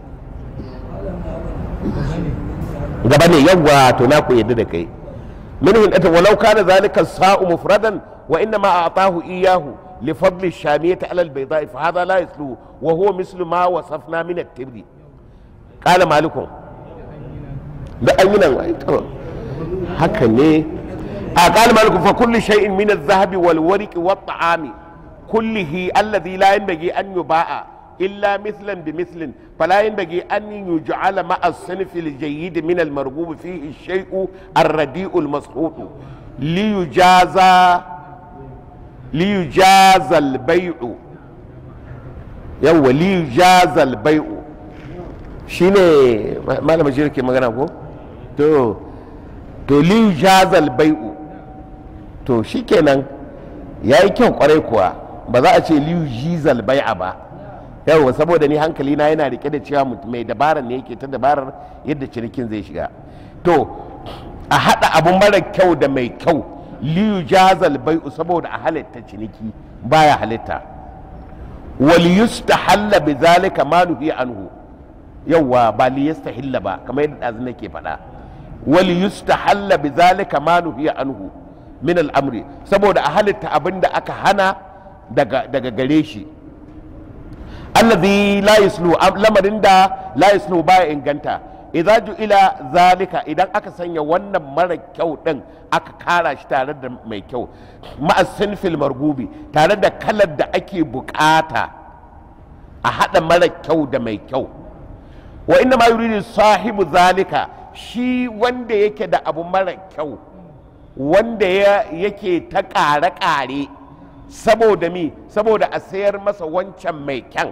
gaba ne yawwa to na ku yadda da kai min hitatin walau kana zalika sa'u mufradan wa inna ma a'tahu iyahu لفضل الشامية على البيضاء فهذا لا يسلو وهو مثل ما وصفنا من التبر قال مالكم da an yi nan haka ne a قال مالكم فكل شيء من الذهب والورق والطعام كله الذي لا ينبغي أن يباع إلا مثلا بمثل فلا ينبغي أن يجعل مع الصنف الجيد من المرغوب فيه الشيء الرديء المسخوط ليجازى liyujazal bai'u yawwa liyujazal bai'u shine malama shi ke magana ko to to liyujazal bai'u to shikenan yayi kyau kwarai kuwa ba za a ce liyujizal bai'a ba yawwa saboda ni hankali na yana rike da cewa mai dabarar ne yake ta dabarar yadda cinikin zai shiga to a haɗa abu mara kyau da mai kyau liyu jazal bai'u saboda a halitta ciniki baya halitta wal yustahalla bi zalika ma nuhi anhu yawa ba li yastahilla ba kamar yadda dazu nake faɗa wal yustahalla bi zalika ma nuhi anhu min al'amri saboda a halitta abinda aka hana daga daga gare shi allazi la yuslu lamarin da la yuslu baya inganta idza ila zalika idan aka sanya wannan mara kyau din aka kara shi tare da mai kyau ma'asin fil margubi tare da kalar da ake bukata a hada mara kyau da mai kyau wa inna ma yuridu sahibu zalika shi wanda yake da abu mara kyau wanda yake ta kare-kare saboda mi saboda a sayar masa wancan mai kyan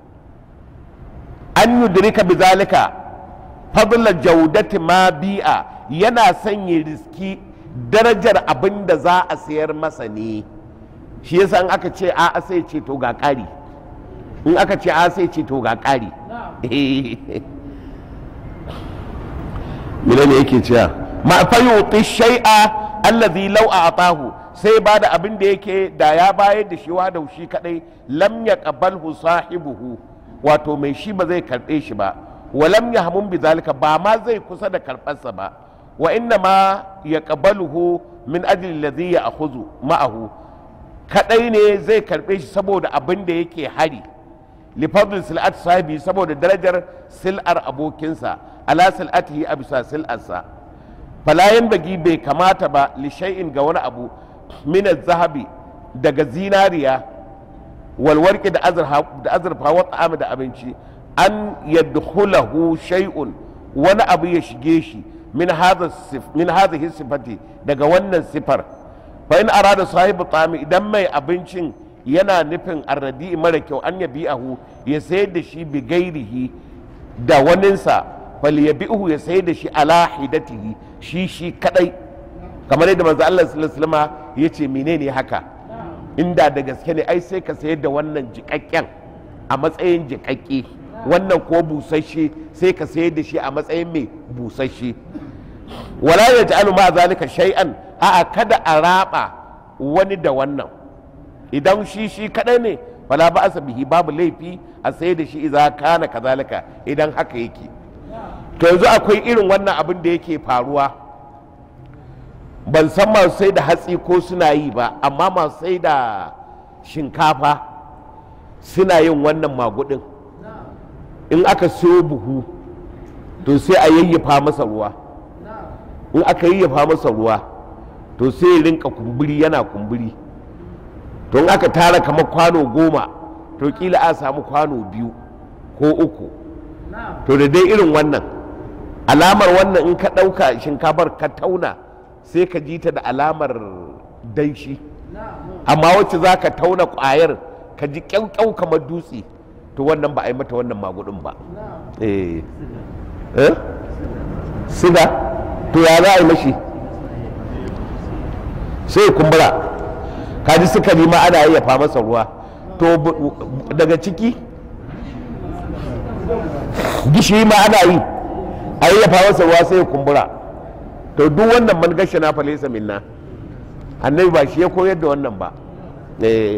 an yudrika bi zalika fadla jaudati ma bi'a yana sanya riski darajar abin da za a sayar masa ne shi yasa in aka ce a sai ce to ga ƙari in aka ce a sai ce to ga ƙari mene ne yake cewa ma fa yuti shay'a allazi law a'tahu sai ba da abin da yake da ya bayar da shi wa da shi kadai lam yaqbalhu sahibuhu wato mai shi ba zai karbe shi ba wa lam yahmum bi zalika ba ma zai kusa da karbarsa ba wa inna ma yaqbaluhu min ajli alladhi ya'khudhu ma'ahu kadai ne zai karbe shi saboda abin da yake hari li fadl sil'at sahibi saboda darajar sil'ar abokinsa ala sil'atihi a bisa sil'arsa falayan bagi bai kamata ba li shay'in ga wani abu min zahabi daga zinariya walwarki da azurfa wa ta'am da abinci an yadkhulahu shay'un wani abu ya shige shi min hadha min hadhihi sifati daga wannan sifar fa in arada sahibu ta'ami idan mai abincin yana nufin arradi mara kyau an yabi'ahu ya sayar da shi bi gairihi da waninsa fal yabi'uhu ya sayar da shi ala hidatihi shi shi kadai kamar yadda manzo Allah sallallahu alaihi wasallam yace menene haka inda da gaske ne ai sai ka sayar da wannan jikakken a matsayin jikakke wannan ko busasshe sai ka sayar da shi a matsayin mai busasshe wala ya ta'alu ma zalika shay'an a'a kada a raba wani da wannan idan shi shi kadai ne fala ba asa bihi babu laifi a sayar da shi idza kana kazalika idan haka yake to yanzu akwai irin wannan abin da yake faruwa ban san masu sai da hatsi ko suna yi ba amma masu sai da shinkafa suna yin wannan magudin in aka siyo buhu to sai a yayyafa masa ruwa in aka yayyafa masa ruwa to sai ya rinka kumburi yana kumburi to in aka tara kamar kwano goma to kila a samu kwano biyu ko uku to da dai irin wannan alamar wannan in ka ɗauka shinkafar ka tauna sai ka ji ta da alamar danshi amma wacce za ka tauna ƙwayar ka ji kyaukyau kamar dutse to wannan ba a yi mata wannan magudin ba eh siga to ya za a yi mashi sai kumbura ka ji sukari ma ana yayyafa masa ruwa to daga ciki gishiri ma ana yi a yayyafa masa ruwa sai kumbura to duk wannan man gashi na falesa minna annabi ba shi ya koyar da wannan ba eh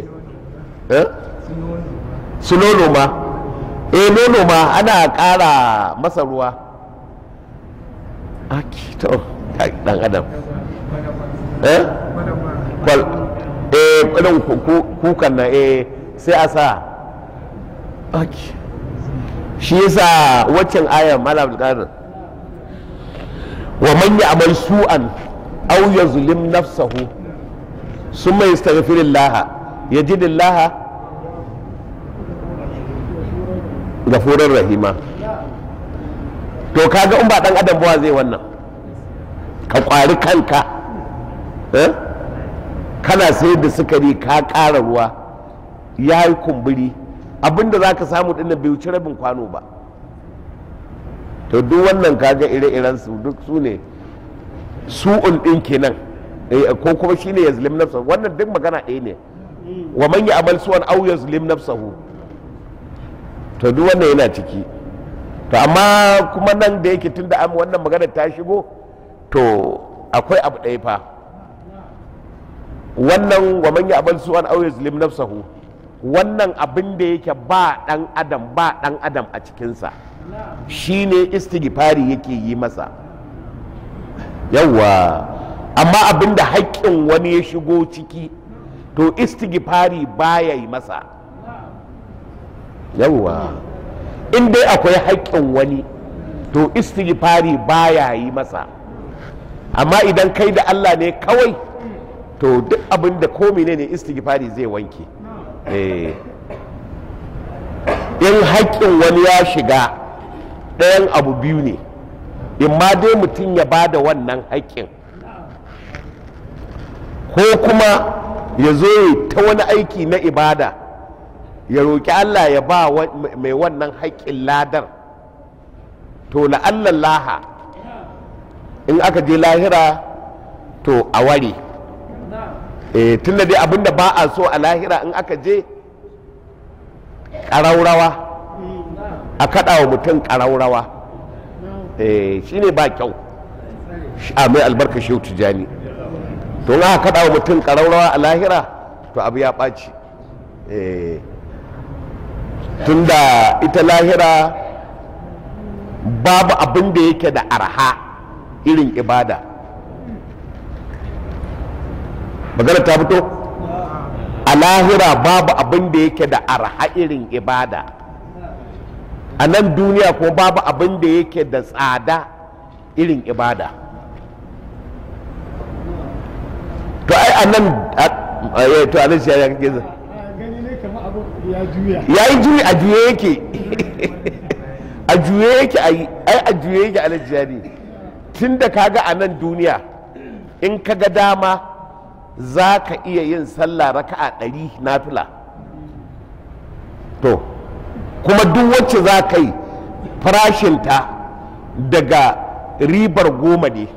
su nono ma eh nono ma ana ƙara masa ruwa aki to dan adam eh kwal eh kudin kukan na eh sai a sa aki shi yasa waccan ayar malam qadir wa man ya'mal su'an aw yazlim nafsahu summa yastaghfirullah yajidillah gafurar rahima to kaga in ba dan adam ba zai wannan ka kwari kanka kana sayar da sukari ka ƙara ruwa ya yi kumburi abinda za ka samu dinnan bai wuce rabin kwano ba to duk wannan kaga ire-iren su duk su ne su'un ɗin kenan ko kuma shine yazlim nafsa wannan duk magana ɗaya ne wa man ya amal suwan au yazlim nafsahu to duk wannan yana ciki to amma kuma nan da yake tun da wannan magana ta shigo to akwai abu ɗaya fa wannan wa man ya'mal su'an aw yuzlim nafsahu wannan abin da yake ba dan adam ba dan adam a cikinsa shine istighfari yake yi masa yawwa amma abin da haƙƙin wani ya shigo ciki to istighfari baya yi masa yawwa in dai akwai haƙƙin wani to istighfari baya yi masa amma idan kai da Allah ne kawai to duk abin da ko ne ne istighfari zai wanke in haƙƙin wani ya shiga ɗayan abu biyu ne in ma dai mutum ya ba da wannan haƙƙin ko kuma ya zo ta wani aiki na ibada ya roƙi Allah ya ba mai wannan haƙƙin ladar to la'allan laha in aka je lahira to a ware e, tun da dai abinda ba a so a lahira in aka je ƙaraurawa a kaɗa wa mutum ƙaraurawa e, shi ne ba kyau a mai albarka shehu tijani to in aka kaɗa wa mutum ƙaraurawa a lahira to abu ya ɓaci Eh. tunda ita lahira babu abin da yake da arha irin ibada magana ta fito a lahira babu abin da yake da arha irin ibada a nan duniya kuma babu abin da yake da tsada irin ibada to ai a nan a- to a nan shi ya kake zai gani ne kamar abu ya juya ya yi juyi a juye yake a juye yake a yi ai a juye yake a lajiyari tun da kaga a nan duniya in ka ga dama za ka iya yin sallah raka'a ɗari na fila to kuma duk wacce za ka yi farashinta daga ribar goma ne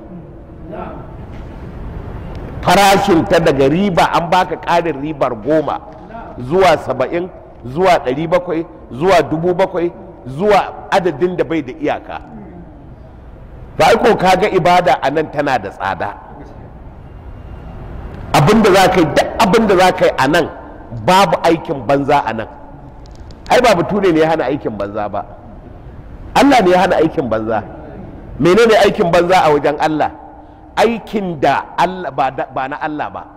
farashinta daga riba an baka ƙarin ribar goma zuwa saba'in zuwa ɗari bakwai zuwa dubu bakwai zuwa adadin da bai da iyaka ba ko kaga ibada a nan tana da tsada abinda za ka yi duk abinda za ka yi a nan babu aikin banza a nan ai ba bature ne ya hana aikin banza ba allah ne ya hana aikin banza menene aikin banza a wajen allah aikin da allah ba da- ba na allah ba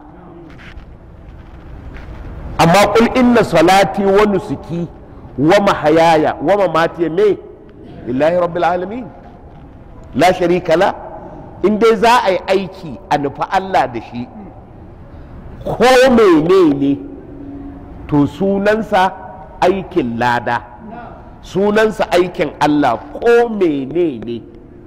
amma kul inna salati wa nusuki wa mahayaya wa mamati me lillahi rabbil alamin la sharika la in dai za a yi aiki a nufi Allah da shi ko menene to sunansa aikin lada sunansa aikin Allah ko menene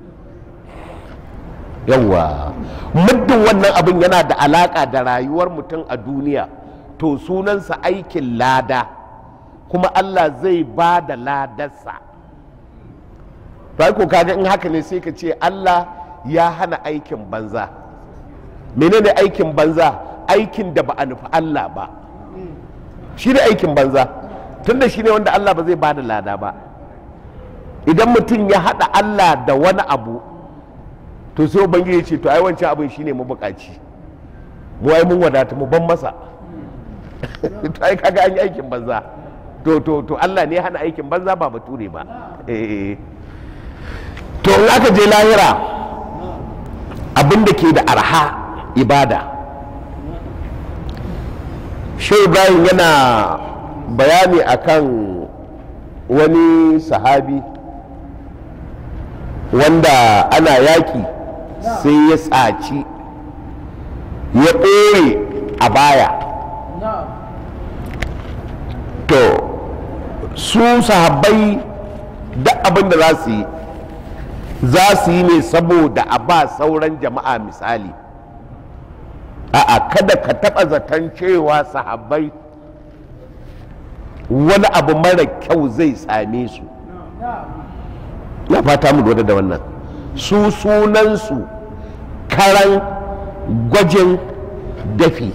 yawa muddin wannan abin yana da alaka da rayuwar mutum a duniya to sunansa aikin lada kuma Allah zai ba da ladarsa to ko kaga in haka ne sai ka ce Allah ya hana aikin banza menene aikin banza aikin da ba a nufi Allah ba shi ne aikin banza tunda shi ne wanda Allah ba zai ba da lada ba idan mutum ya haɗa Allah da wani abu to sai ubangiji ce to ai wancan abin shine mabukaci mu ai mun wadata mu ban masa to ai kaga an yi aikin banza to to to Allah ne ya hana aikin banza ba bature ba eh to in aka je lahira abin da ke da arha ibada shi ibrahim yana bayani akan wani sahabi wanda ana yaƙi sai ya tsaci ya ɓoye a baya to su sahabbai duk abin da za su yi za su yi ne saboda a ba sauran jama'a misali a'a kada ka taɓa zaton cewa sahabbai wani abu mara kyau zai same su na fata mu lura da wannan su sunansu karan gwajin dafi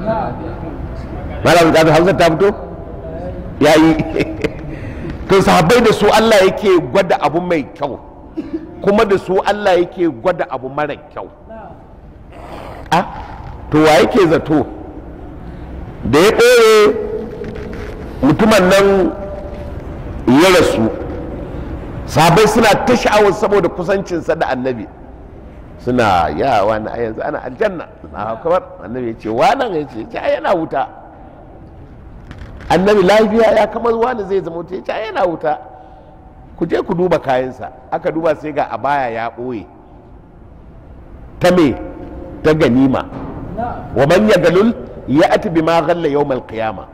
malam da hausa ta fito ya yi to sahabbai da su Allah yake gwada abu mai kyau kuma da su Allah yake gwada abu mara kyau a to wa yake zato da ya ɗore mutumin nan ya rasu sahabbai suna ta sha'awar saboda kusancinsa da annabi suna ya wani a yanzu ana aljanna na kamar annabi ya ce wannan ya ce ya yana wuta annabi lafiya ya kamar wani zai zama wuta ya ce yana wuta ku je ku duba kayansa aka duba sai ga abaya ya ɓoye ta me ta ganima wa man ya galul ya ati bi ma ghalla yawmal qiyama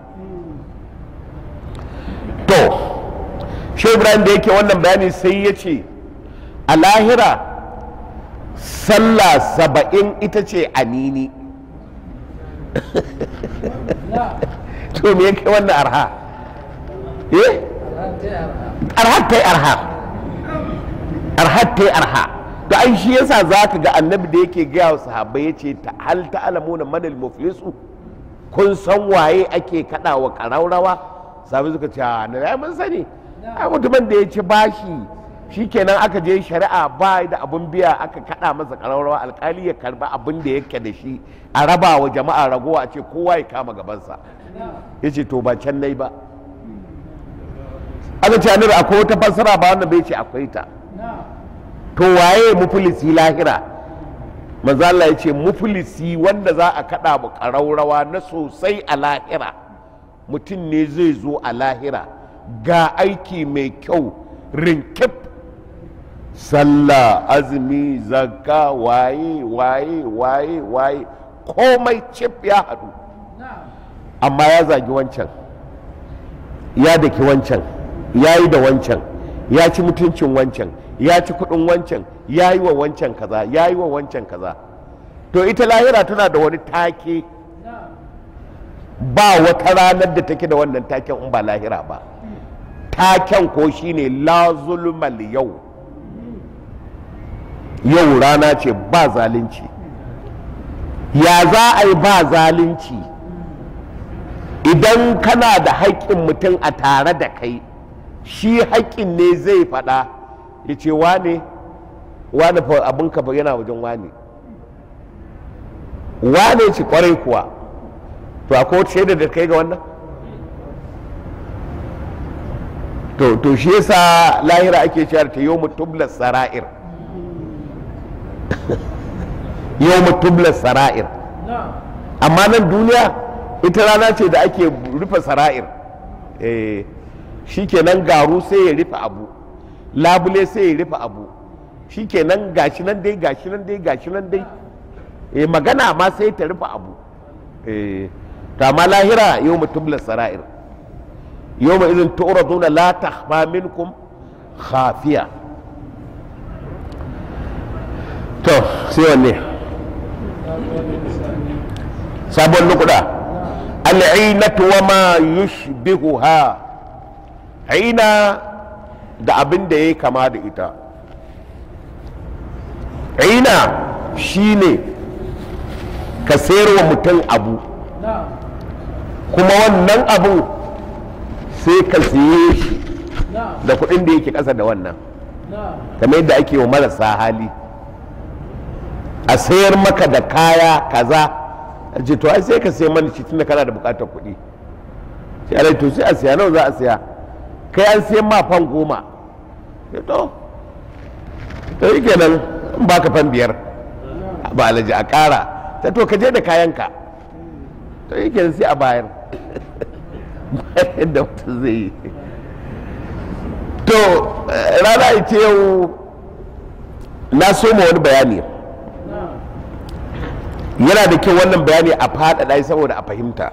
to shi ibrahim da yake wannan bayani sai ya ce a lahira sallah saba'in ita ce anini to me yake wannan arha eh arha ta yi arha arha ta yi arha to ai shi yasa za ka ga annabi da yake gaya wa sahabbai ya ce hal ta'lamuna manal muflisu kun san waye ake kada wa karaurawa sabi suka ce a na mun sani a mutumin da ya ci bashi shikenan aka je shari'a ba da abun biya aka kada masa ƙararrawa alkali ya karba abin da yake da shi a raba wa jama'a ragowa a ce kowa ya kama gabansa ya ce to ba can nai ba aka ce annabi akwai wata fassara ba wanda bai ce akwai ta to waye mufulisi lahira manzo Allah ya ce mufulisi wanda za a kada mu ƙararrawa na sosai a lahira mutum ne zai zo a lahira ga aiki mai kyau rinkif sallah azumi zakka waye waye waye waye komai cif ya haɗu amma ya zagi wancan ya daki wancan ya yi da wancan ya ci mutuncin wancan ya ci kudin wancan ya yi wa wancan kaza ya yi wa wancan kaza to ita lahira tana da wani take ba wata ranar da take da wannan taken in ba lahira ba taken ko shine la zulmal yau yau rana ce ba zalunci ya za a yi ba zalunci idan kana da haƙƙin mutum a tare da kai shi haƙƙin ne zai faɗa ya ce wane wane fa abin ka yana wajen wane wane ce kwarai kuwa to akwai wata shaida da kai ga wannan to to shi yasa lahira ake cewa ta yau mutubla sara'ir yau mutubla sara'ir amma nan duniya ita rana ce da ake rufe sara'ir eh shikenan garu sai ya rufe abu labule sai ya rufe abu shikenan gashi nan dai gashi nan dai gashi nan dai eh magana ma sai ta rufe abu eh to amma lahira yau mutubla sara'ir yau ma izin tu'raduna la takhfa minkum khafiya to sai wanne sabon nukuda al'inatu wa ma yushbihuha aina da abin da ya kama da ita aina shine ka sayarwa mutum abu kuma wannan abu sai ka siye shi da kuɗin da yake ƙasa da wannan kamar yadda ake wa marasa hali a sayar maka da kaya kaza a ce to ai sai ka sai mana shi tunda kana da bukatar kuɗi sai alai to sai a siya nawa za a siya kai an siyan ma fan goma ya to to yi kenan in baka fan biyar ba alaji a ƙara ta to ka je da kayanka to yi kenan sai a bayar bayan da mutum zai yi to rana ita yau na so ma wani bayani yana da kyau wannan bayani a faɗaɗa saboda a fahimta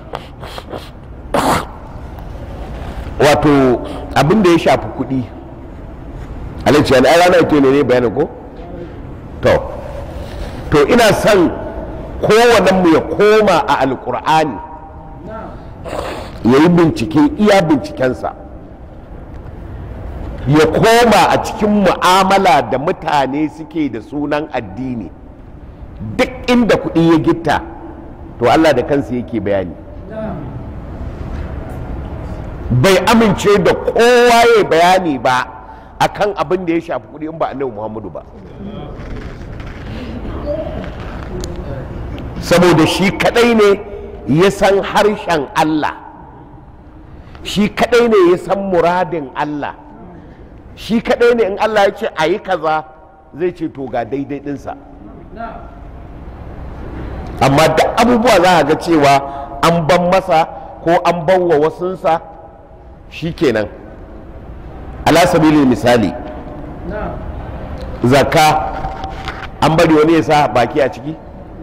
wato abin da ya shafi kuɗi alaici yana rana ita ne ne bayanin ko to to ina son mu ya koma a alkur'ani ya yi bincike iya bincikensa ya koma a cikin mu'amala da mutane suke da sunan addini duk inda kuɗi ya gitta to Allah da kansa yake bayani bai amince da kowa ya bayani ba akan abin da ya shafi kuɗi in ba annabi Muhammadu ba saboda shi kadai ne ya san harshen Allah shi kadai ne ya san muradin Allah shi kadai ne in Allah ya ce a yi kaza zai ce to ga daidai ɗinsa amma da abubuwa za a ga cewa an ban masa ko an ban wa wasunsa shi kenan alasabilin misali zakka an bari wani ya sa baki a ciki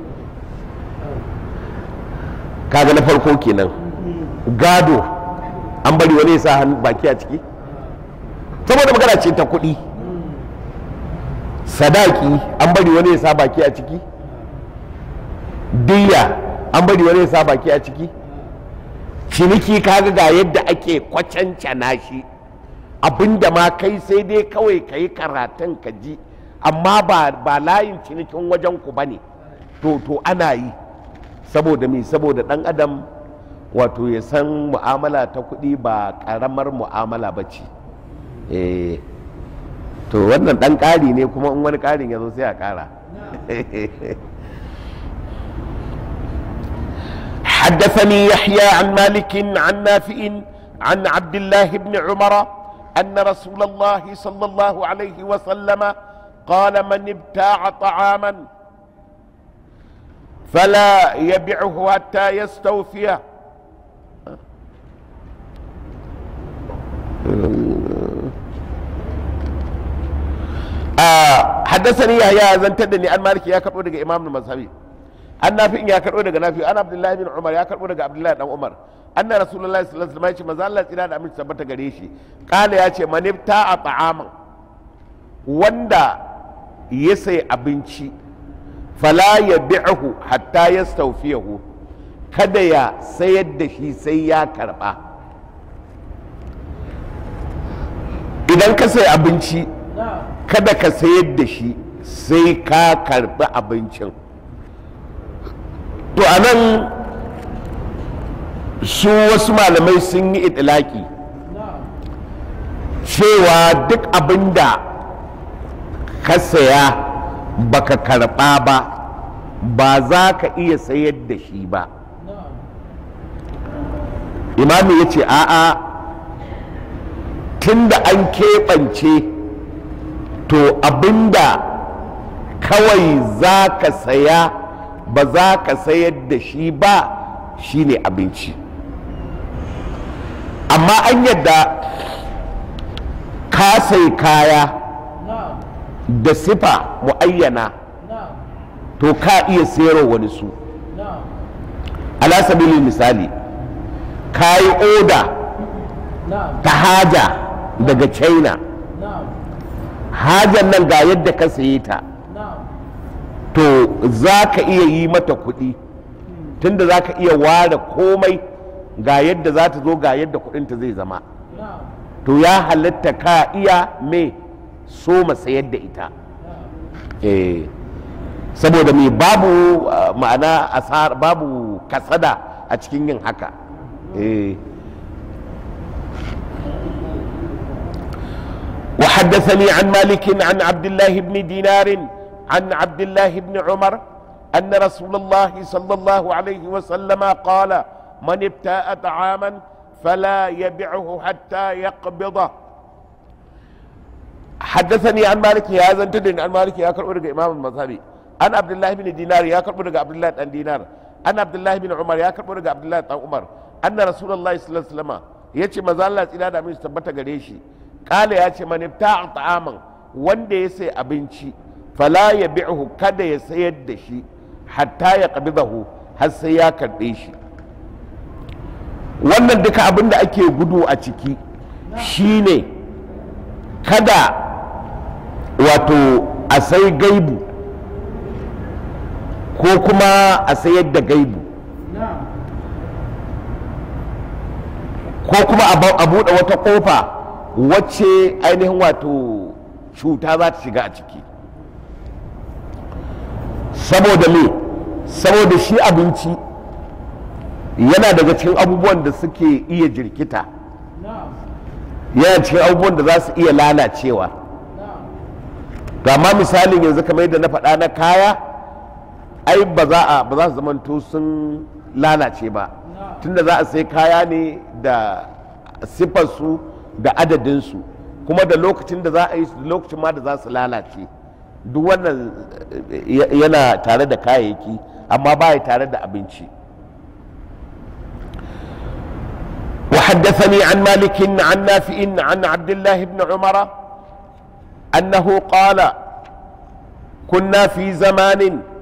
kaga na farko kenan gado an bari wani ya sa baki a ciki saboda magana ce ta kuɗi sadaki an bari wani ya sa baki a ciki diya an bari wani ya sa baki a ciki ciniki kaga ga yadda ake kwacancana shi abinda ma kai sai dai kawai ka yi karatun ka ji amma ba layin cinikin wajen ku bane to to ana yi saboda me saboda dan adam wato ya san mu'amala ta kuɗi ba ƙaramar mu'amala ba ce to wannan dan ƙari ne kuma in wani ƙarin ya zo sai a ƙara حدثني يحيى عن مالك عن نافع عن عبد الله بن عمر أن رسول الله صلى الله عليه وسلم قال من ابتاع طعاما فلا يبعه حتى يستوفيه حدثني يحيى زنتدني عن مالك يا كربو daga imam al-mazhabi an nafi ya karbo daga nafi an abdullahi bin umar ya karbo daga abdullahi dan umar anna rasulullahi sallallahu alaihi wasallam ya ce manzo Allah tsira da aminci tabbata gare shi kala ya ce manifta a ta'aman wanda ya sai abinci fala ya bi'ahu hatta yastawfiyahu kada ya sayar da shi sai ya karba idan ka sai abinci kada ka sayar da shi sai ka karbi abincin to a nan su wasu malamai sun yi itilaki cewa duk abin da ka saya baka karba ba ba za ka iya sayar da shi ba imami ya ce a'a tun da an keɓance to abinda kawai za ka saya ba za ka sayar da shi ba shine abinci amma an yadda ka sai kaya da sifa mu'ayyana to ka iya sayarwa wani su ala sabilin misali ka yi oda ta haja daga china hajar nan ga yadda ka saye ta to za ka iya yi mata kuɗi tunda za ka iya ware komai ga yadda za ta zo ga yadda kuɗinta zai zama to ya halatta ka iya me so sayar da ita eh saboda mai babu ma'ana asar babu kasada a cikin yin haka eh وحدثني عن مالك عن عبد الله بن دينار عن عبد الله بن عمر أن رسول الله صلى الله عليه وسلم قال من ابتاء طعاما فلا يبعه حتى يقبضه حدثني عن مالك يا زنتدن عن مالك يا كربو امام المذهبي عن عبد الله بن دينار يا كربو عبد الله بن دينار عن عبد الله بن عمر يا كربو عبد الله بن عمر أن رسول الله صلى الله عليه وسلم yace maza Allah tsira da min tabbata gare shi kala ya ce manifta ta'aman wanda ya sai abinci fala ya bi'hu kada ya sayar da shi hatta ya qabidahu har sai ya karɓe shi wannan duka abin da ake gudu a ciki shine kada wato a sai gaibu ko kuma a sayar da gaibu ko kuma a buɗe wata ƙofa wacce ainihin wato cuta za ta shiga a ciki saboda me saboda shi abinci yana daga cikin abubuwan da suke iya jirkita yana cikin abubuwan da za su iya lalacewa ma misalin yanzu kamar yadda na faɗa na kaya ai ba za a ba za su zamanto sun lalace ba tunda za a sai kaya ne da siffarsu da adadinsu kuma da lokacin da za a yi su da lokacin ma da za su lalace duk wannan yana tare da kayayyaki amma baya tare da abinci وحدثني عن مالك عن نافع عن عبد الله بن عمر أنه قال كنا في زمان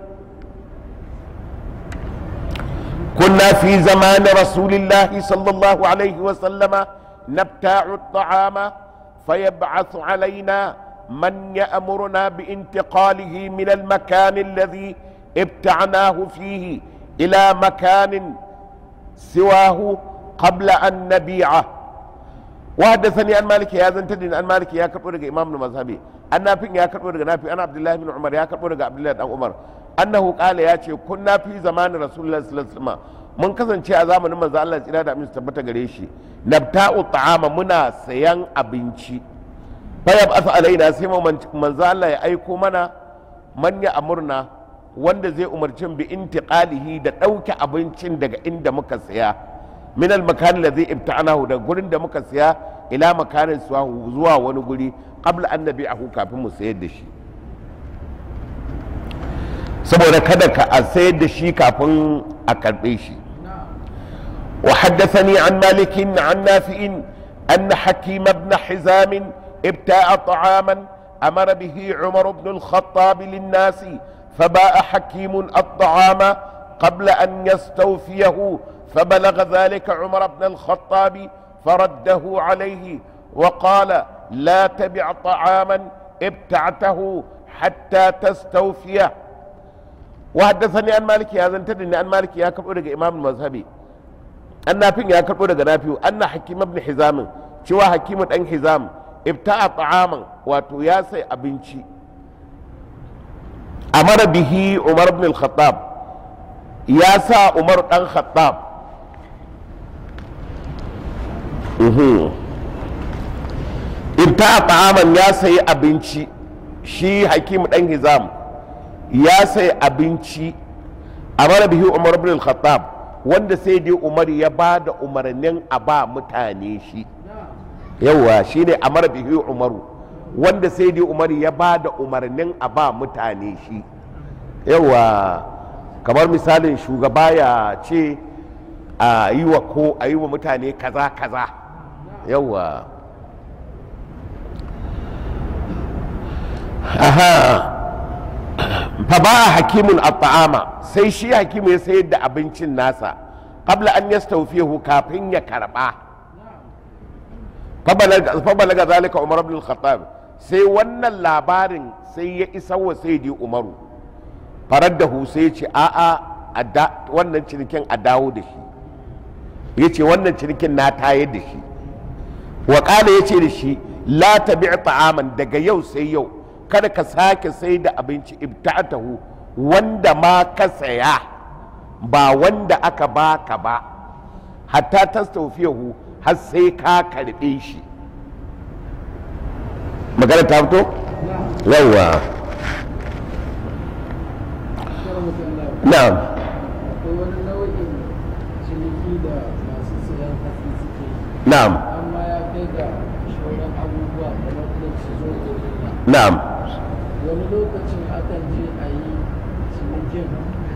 كنا في زمان رسول الله صلى الله عليه وسلم نبتاع الطعام فيبعث علينا من يأمرنا بانتقاله من المكان الذي ابتعناه فيه إلى مكان سواه قبل أن نبيعه وحدثني عن مالك يا زنتدين عن مالك يا كربو إمام المذهبي أن نافع يا كربو نافع أنا عبد الله بن عمر يا كربو عبد الله بن عمر أنه قال يا شيخ كنا في زمان رسول الله صلى الله عليه وسلم mun kasance a zamanin manzo Allah tsira da amin tabbata gare shi nabta'u ta'ama muna sayan abinci fayab asa alaina sai mu manzo Allah ya aiko mana manya amurna wanda zai umarci bi intiqalihi da ɗauke abincin daga inda muka saya min al makan ladhi ibta'anahu da gurin da muka saya ila makanin suwahu zuwa wani guri qabla an nabi'ahu kafin mu sayar da shi saboda kada ka a sayar da shi kafin a karbe shi وحدثني عن مالك عن نافع أن حكيم بن حزام ابتاع طعاما أمر به عمر بن الخطاب للناس فباع حكيم الطعام قبل أن يستوفيه فبلغ ذلك عمر بن الخطاب فرده عليه وقال لا تبع طعاما ابتعته حتى تستوفيه وحدثني عن مالك هذا انتدني عن مالك يا كبر إمام المذهبي an nafin ya karɓo daga nafi'u an na hakim ibn hizamin cewa hakimu ɗan hizam ibta'a ta'aman wato ya sai abinci amara bihi umar ibn al-khattab ya sa umar ɗan khattab ibta'a ta'aman ya sayi abinci shi hakimu ɗan hizam ya sayi abinci amara bihi umar ibn al-khattab wanda sai dai umar ya ba da umarnin a ba mutane shi yawa shi ne amara bihi umaru wanda sai dai umar ya ba da umarnin a ba mutane shi yawa kamar misalin shugaba ya ce a yi wa ko a yi wa mutane kaza kaza yawa aha fa ba hakimun at-ta'ama sai shi hakimu ya sayar da abincin nasa qabla an yastawfihu kafin ya karba fa balaga zalika umar ibn al-khattab sai wannan labarin sai ya isa wa sayyidi umaru faraddahu sai ce a'a wannan cinikin a dawo da shi ya ce wannan cinikin na tayar da shi wa ya ce da shi la tabi' ta'aman daga yau sai yau kada ka sake sai da abinci ibta'atahu wanda ma ka saya ba wanda aka baka ba hatta tastawfiyahu har sai ka karbe shi magana ta fito yawa na'am akwai wani nau'in ciniki da masu siyan hatsi suke yi na'am amma ya kai ga shauran abubuwa kamar irin su zo da rina na'am wani lokacin akan je a yi cinikin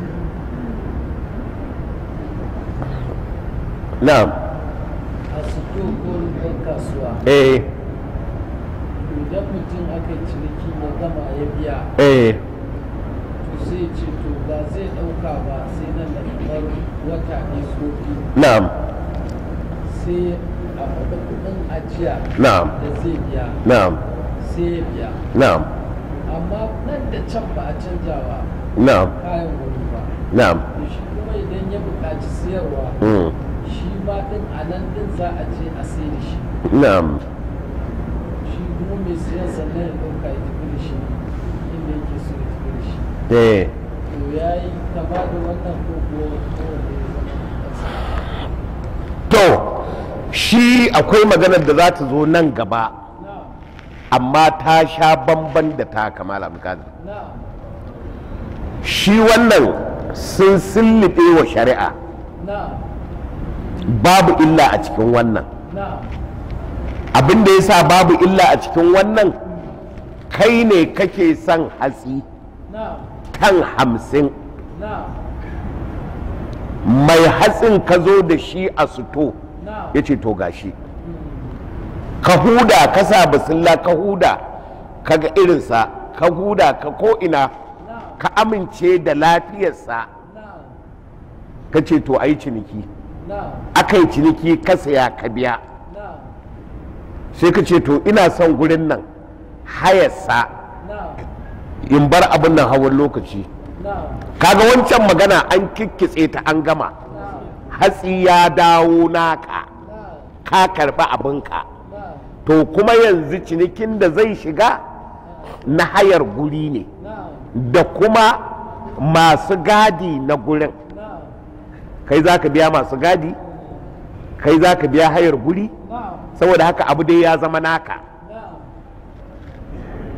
na'am a sito ko rufin kasuwa eh idan mutum aka yi ciniki ya gama ya biya eh to sai ce to ba zai ɗauka ba sai nan da kamar wata ne ko biyu na'am sai a faɗa kuɗin ajiya na'am da zai biya na'am sai ya biya na'am amma nan da can ba a canjawa na'am kayan wani ba na'am to shi kuma idan ya buƙaci siyarwa mm, shi ma ɗin a nan ɗin za a je a sai da shi na'am shi kuma mai siyan sannan ya ɗauka ya tafi da shi inda yake so ya tafi da shi eh to ya yi kama da wannan ko ko kowane ya zama ƙasa to shi akwai maganar da za ta zo nan gaba na amma ta sha bamban da ta kamala abdulkadir na shi wannan sun sillibe wa shari'a na babu illa a cikin wannan na abin da ya sa babu illa a cikin wannan kai ne kake son hatsi na kan hamsin na mai hatsin ka zo da shi a suto na ya ce to gashi ka huda ka sa basilla ka huda ka ga irinsa ka huda ka ko'ina na ka amince da lafiyarsa na ka ce to a yi ciniki na aka yi ciniki ka saya ka biya na sai ka ce to ina son gurin nan hayarsa na in bar abin nan hawan lokaci na kaga wancan magana an kikkitse ta an gama na hatsi ya dawo naka na ka karba abinka na to kuma yanzu cinikin da zai shiga na hayar guri ne na da kuma masu gadi na gurin na kai za ka biya masu gadi kai za ka biya hayar guri na saboda haka abu dai ya zama naka na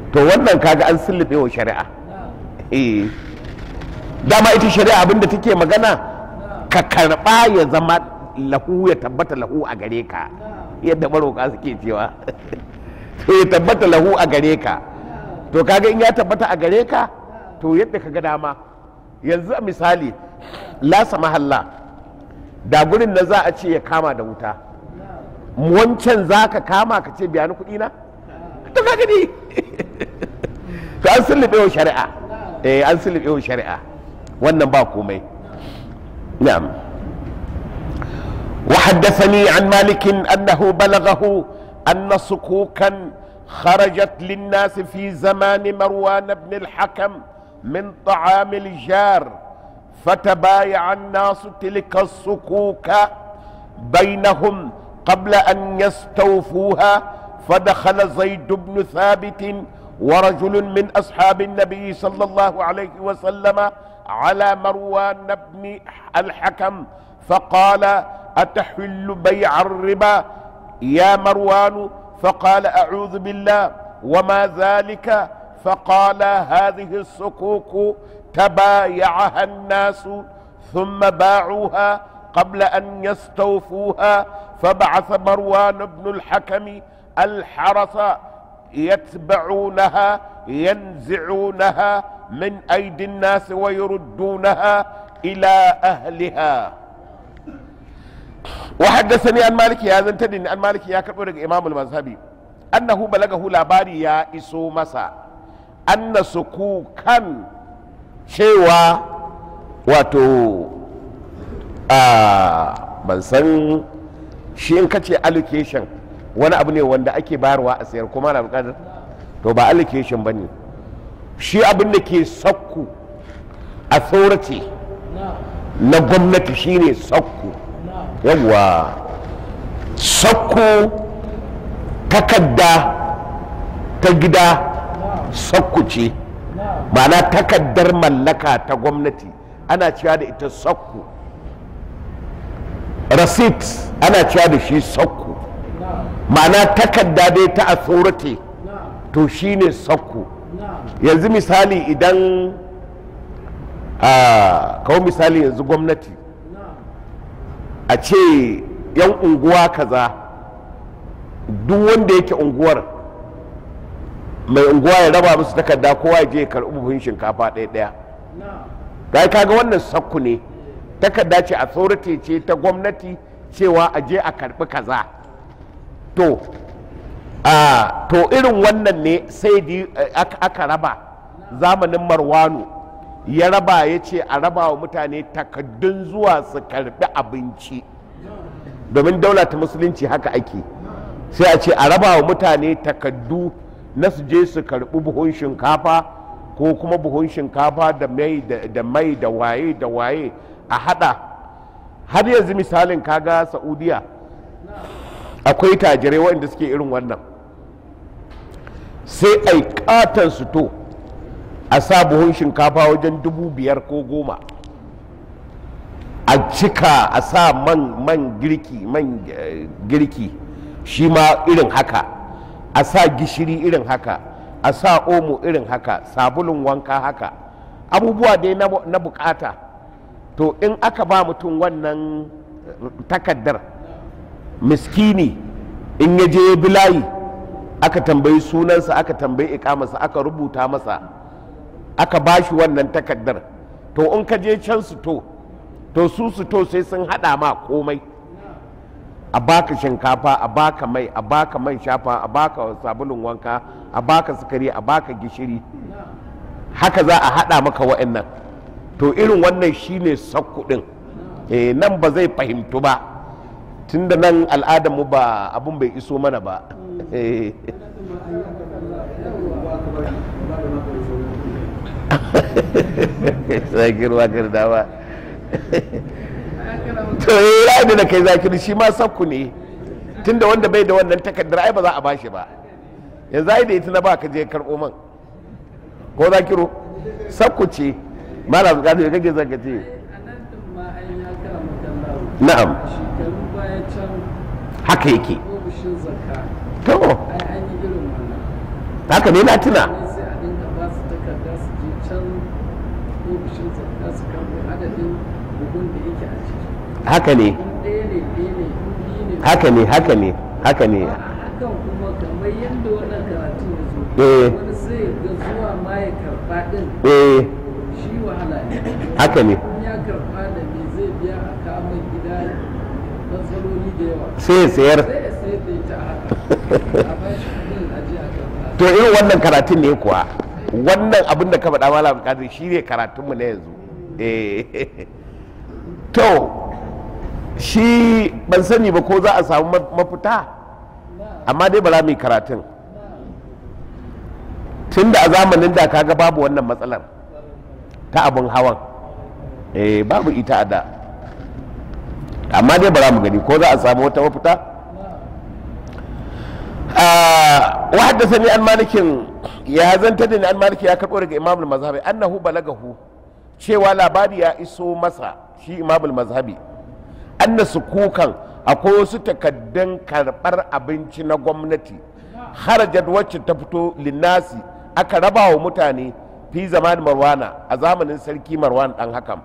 to wannan kaga an sullube wa shari'a na'am eh dama ita shari'a abinda take magana ka karba ya zama lahu ya tabbata lahu a gare ka yadda maroka suke cewa to ya tabbata lahu a gare ka to kaga in ya tabbata a gare ka to yadda ka ga dama yanzu a misali lasa mahalla da gurin na za a ce ya kama da wuta wancan za ka kama ka ce biya ni kuɗi na to ka gani to an sullube wa shari'a eh an sullube wa shari'a wannan ba komai na'am وحدثني عن مالك انه بلغه ان صكوكا خرجت للناس في زمان مروان بن الحكم من طعام الجار فتبايع الناس تلك الصكوك بينهم قبل ان يستوفوها فدخل زيد بن ثابت ورجل من اصحاب النبي صلى الله عليه وسلم على مروان بن الحكم فقال اتحل بيع الربا يا مروان فقال اعوذ بالله وما ذلك فقال هذه الصكوك تبايعها الناس ثم باعوها قبل ان يستوفوها فبعث مروان بن الحكم الحرس يتبعونها ينزعونها من ايدي الناس ويردونها الى اهلها وحدثني عن مالك يا زنتني عن مالك يا كبر امام المذهبي انه بلغه لاباري يا اسو مسا ان سكوكا cewa wato a ban san shi in kace allocation wani abu ne wanda ake bayarwa a sayar kuma na bukatar to ba allocation ba ne shi abin da ke sakku authority na'am na gwamnati shine sakku na'am yawwa sakku takadda ta gida na'am sakku ce na'am ma'ana takaddar mallaka ta gwamnati ana cewa da ita sakku receipt ana cewa da shi sakku na'am ma'ana takadda dai ta authority na'am to shine sakku na'am yanzu misali idan a kawo misali yanzu gwamnati na'am a ce yan unguwa kaza duk wanda yake unguwar mai unguwa ya raba musu takarda kowa ya je ya karɓi buhun shinkafa ɗaya ɗaya na'am ga kaga wannan sakku ne takarda ce authority ce ta gwamnati cewa a je a karɓi kaza to a to irin wannan ne sai di aka aka raba zamanin marwanu ya raba ya ce a raba wa mutane takaddun zuwa su karɓi abinci domin daula ta musulunci haka ake sai a ce a raba wa mutane takaddu na su je su karɓi buhun shinkafa ko kuma buhun shinkafa da mai da da mai da waye da waye a hada har yanzu misalin kaga saudiya akwai tajirai waɗanda suke irin wannan sai a yi katon su to a sa buhun shinkafa wajen dubu biyar ko goma a cika a sa man man girki man eh, girki shi ma irin haka a sa gishiri irin haka a sa omo irin haka sabulun wanka haka abubuwa dai na, na bukata to in aka ba mutum wannan takaddar miskini in ya je bilayi aka tambayi sunansa aka tambayi ikamarsa aka rubuta masa aka ba shi wannan takaddar to in ka je can su to to su su to sai sun hada ma komai a baka shinkafa a baka mai a baka man shafa a baka sabulun wanka a baka sukari a baka gishiri haka za a hada maka wa'annan to irin wannan shine sakku din eh nan ba zai fahimtu ba tunda nan al'adarmu ba abun bai iso mana ba Eh. zakir wakir dawa to ya yi da kai zakir shi ma sakku ne tunda wanda bai da wannan takardar ai ba za a bashi ba yanzu ai da ita na ba ka je karɓo man ko zakiru sakku ce malam gado ya kake zaka ce a nan din ma an ya kara makallawo na'am shekaru baya can haka yake ofishin zakka to ai an yi irin wannan haka ne na tuna Wani adadin bugun da yake a ciki haka ne in ɗaya ne ɗaya ne in biyu ne haka ne haka ne haka ne a hakan kuma kamar yadda wannan karatu ya zo Eh. wani sai ga zuwa ma ya karɓa ɗin eh shi wahala ne haka ne in ya karɓa da me zai biya a kama gida matsaloli da yawa sai ya sayar sai ya sayar da ita a haka a bashi kuɗin a je a karɓa to irin wannan karatun ne kuwa wannan abin da ka faɗa malam kadir shi ne karatunmu na yanzu Eh. to shi ban sani ba ko za a samu ma- mafita amma dai ba za mu yi karatun tun da a zamanin da kaga babu wannan matsalar ta abin hawan eh babu ita a da amma dai ba za mu gani ko za a samu wata mafita آه وحدثني عن مالك يا زنتني عن مالك يا كربو daga imam al-mazhabi annahu balagahu cewa labari ya iso masa shi imam al-mazhabi anna sukukan akwai wasu takaddun karbar abinci na gwamnati harajat wacce ta fito linnasi aka raba wa mutane fi zaman marwana a zamanin sarki marwan dan hakam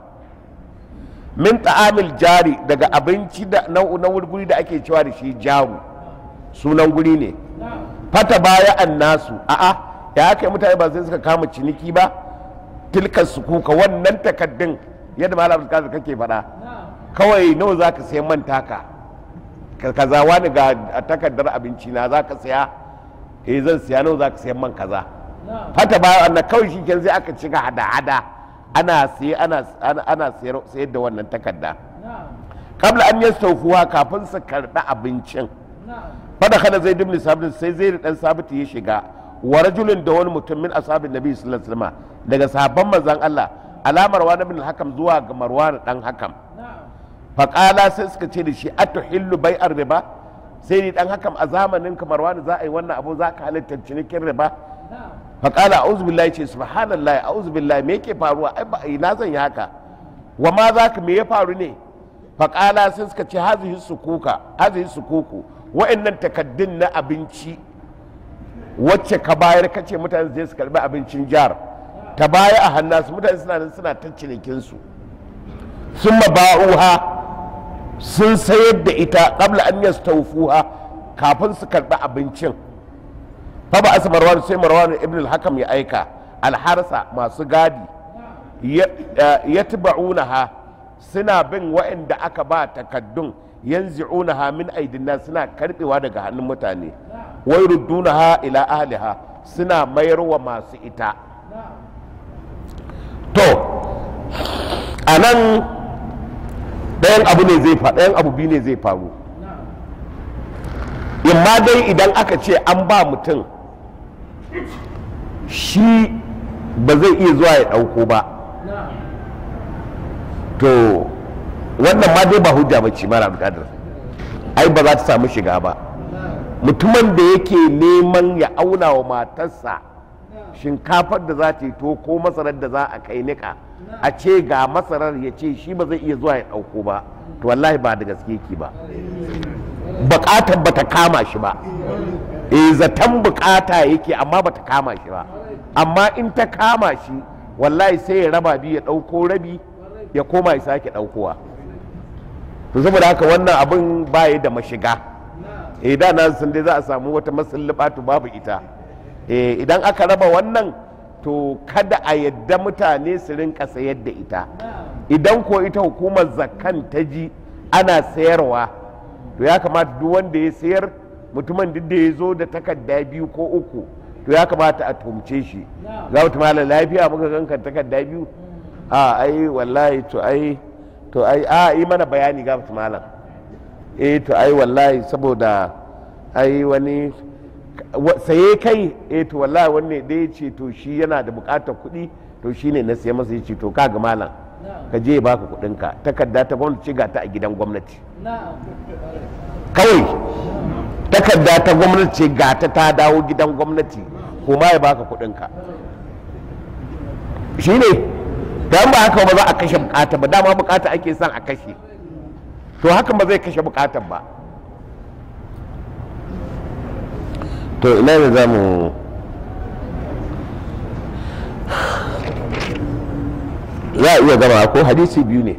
min ta'amil jari daga abinci da na na guri da ake cewa da shi jaru sunan guri ne fata baya an nasu a'a ya aka yi mutane ba sai suka kama ciniki ba tilkar su kuka wannan takaddun yadda malam kaza kake faɗa kawai nawa za ka sayi man taka Ka- kaza wani ga takardar abinci na za ka saya eh zan siya nawa za ka sayi man kaza fata baya an kawai shi kenan sai aka cika hada-hada ana siye ana ana- ana sayar sayar da wannan takarda kabla an yastawfuwa kafin su karɓi abincin fada kana zai dubni sabit sai zai dan sabit ya shiga wa rajulun da wani mutum min ashabin nabi sallallahu alaihi wasallam daga sahabban manzon Allah alamar wa bin hakam zuwa ga marwan dan hakam faqala sai suka ce da shi atuhillu bai'ar riba sai ni dan hakam a zamanin ka marwan za a yi wannan abu za ka halitta cinikin riba faqala a'udhu billahi ce subhanallahi a'udhu billahi me yake faruwa ai ba ina zan yi haka wa ma za ka me ya faru ne faqala sai suka ce hazihi sukuka hazihi sukuku wa'annan takaddun na abinci wacce ka bayar ka ce mutane su je su karbi abincin jihar ta baya a hannasu mutane suna nan suna ta cinikinsu sun ba'uha sun sayar da ita qabla an yastawfuha kafin su karbi abincin fa ba asa marwan sai marwan ibn al-hakam ya aika alharsa masu gadi ya tiba'unaha suna bin wa'anda aka ba takaddun yanzi'unaha min aidin suna karbewa daga hannun mutane wai ruddunaha ila ahliha suna mayarwa masu ita to a nan ɗayan abu ne zai faru ɗayan abu biyu ne zai faru imma dai idan aka ce an ba mutum shi ba zai iya zuwa ya ɗauko ba to wannan ma dai ba hujja ba ce mara bukatar ai ba za ta samu shiga ba mutumin da yake neman ya auna wa matarsa shinkafar da za ta yi to ko masarar da za a kai nika a ce ga masarar ya ce shi ba zai iya zuwa ya ɗauko ba to wallahi ba da gaske ki ba bukatar ba ta kama shi ba e zaton bukata yake amma ba ta kama shi ba amma in ta kama shi wallahi sai ya raba biyu ya ɗauko rabi ya koma ya sake ɗaukowa to saboda haka wannan abin baya da mashiga eh da na sun dai za a samu wata masallabatu babu ita eh idan aka raba wannan to kada a yadda mutane su rinka sayar da ita idan ko ita hukumar zakkan ta ji ana sayarwa to ya kamata duk wanda ya sayar mutumin duk da ya zo da takarda biyu ko uku to ya kamata a tumce shi za mu tumala lafiya muka ganka takarda biyu a ai wallahi to ai to ai a yi mana bayani ga malam eh to ai wallahi saboda ai wani saye kai eh to wallahi wanne da ya ce to shi yana da bukatar kuɗi to shi ne na siya masa ya ce to kaga malam ka je baka kuɗinka takarda ta gwamnati ga ta a gidan gwamnati kawai takarda ta gwamnati ce ga ta ta dawo gidan gwamnati kuma ya baka kuɗinka shi ne don ba haka ba za a kashe bukata ba dama bukata ake son a kashe to hakan ba zai kashe bukatar ba to ina ne za mu ya iya gama ko hadisi biyu ne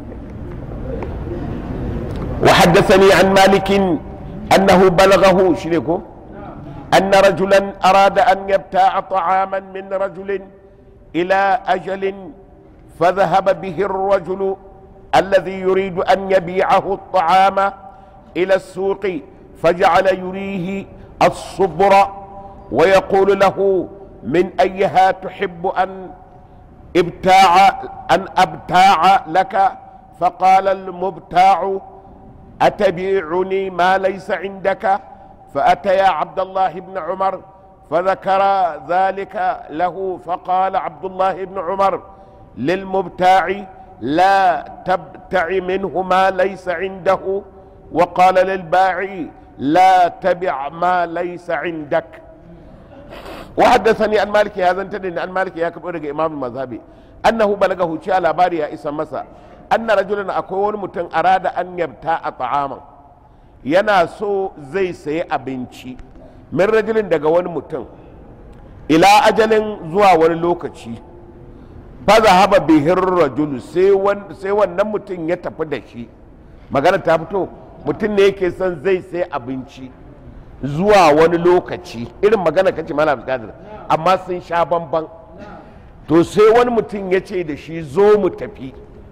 وحدثني عن مالك أنه بلغه شنكو أن رجلا أراد أن يبتاع طعاما من رجل إلى أجل فذهب به الرجل الذي يريد أن يبيعه الطعام إلى السوق فجعل يريه الصبر ويقول له من أيها تحب أن ابتاع أن أبتاع لك فقال المبتاع أتبيعني ما ليس عندك فأتيا عبد الله بن عمر فذكر ذلك له فقال عبد الله بن عمر للمبتاع لا تبتع منه ما ليس عنده وقال للباعي لا تبع ما ليس عندك وحدثني عن مالك هذا انتدن عن مالك يا كبير امام المذهبي انه بلغه شيء labari ya isa masa anna rajulan akwai wani mutum arada an yabta a ta'aman yana so zai sayi abinci min rajulin daga wani mutum ila ajalin zuwa wani lokaci faza haba bihin rajulu sai wannan mutum ya tafi da shi magana ta fito mutum ne yake son zai sayi abinci zuwa wani lokaci irin magana kace malam kadir amma sun sha bamban to sai wani mutum ya ce da shi zo mu tafi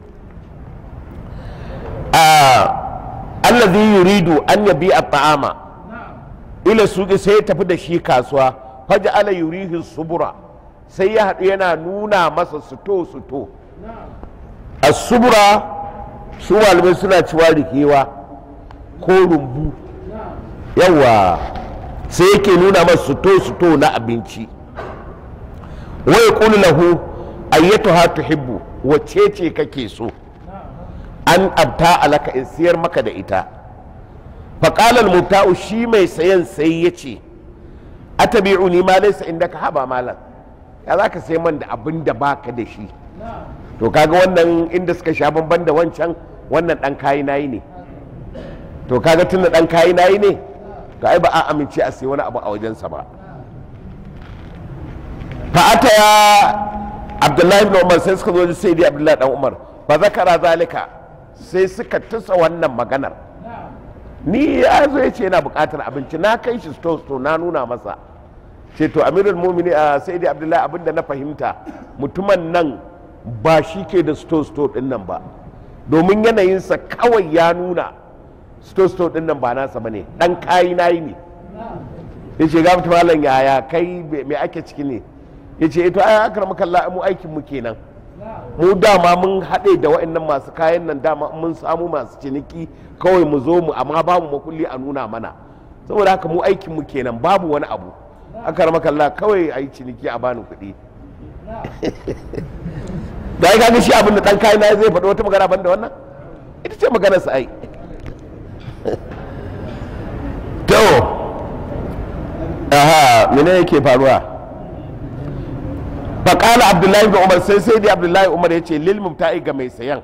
allazi yuridu an yabi a ta'ama ila suki sai ya tafi da shi kasuwa faja ala yurihi subura sai ya haɗu yana nuna masa suto suto a subura su malamai suna ciwa rikewa ko rumbu yawa sai yake nuna masa suto suto na abinci wai kulu lahu ayyatuha tuhibbu wacce ce kake so an abta alaka in siyar maka da ita faƙalar muta'u shi mai sayan sai ya ce a tabi'uni ma laisa inda ka haba malam ya za ka sai man da abin da baka da shi to kaga wannan inda suka sha bamban da wancan wannan ɗan kayi nayi ne to kaga tunda ɗan kayi nayi ne to ai ba a amince a sai wani abu a wajensa ba fa'ata ya abdullahi ibn umar sai suka zo sai dai abdullahi dan umar fa zakara zalika sai suka tusa wannan maganar ni ya zo ya ce yana bukatar abinci na kai shi sto sto na nuna masa ce to amirul mumini a sai dai abdullahi abinda na fahimta mutumin nan ba shi ke da sto sto din nan ba domin yanayinsa kawai ya nuna sto sto din nan ba nasa bane dan kayi nayi ne ya ce gafta malam yaya kai me ake ciki ne ya ce ito ai akar makalla mu aikin mu kenan mu dama mun haɗe da wa'annan masu kayan nan dama mun samu masu ciniki kawai mu zo mu amma babu makulli a nuna mana saboda haka mu aikin mu kenan babu wani abu akar makalla kawai a yi ciniki a bani kuɗi da ya gani shi abin da ɗan kayan na zai faɗi wata magana ban da wannan ita ce maganar sa ai to aha mene yake faruwa faƙala abdullahi bin umar sai sai dai abdullahi umar ya ce lil mubta'i ga mai sayan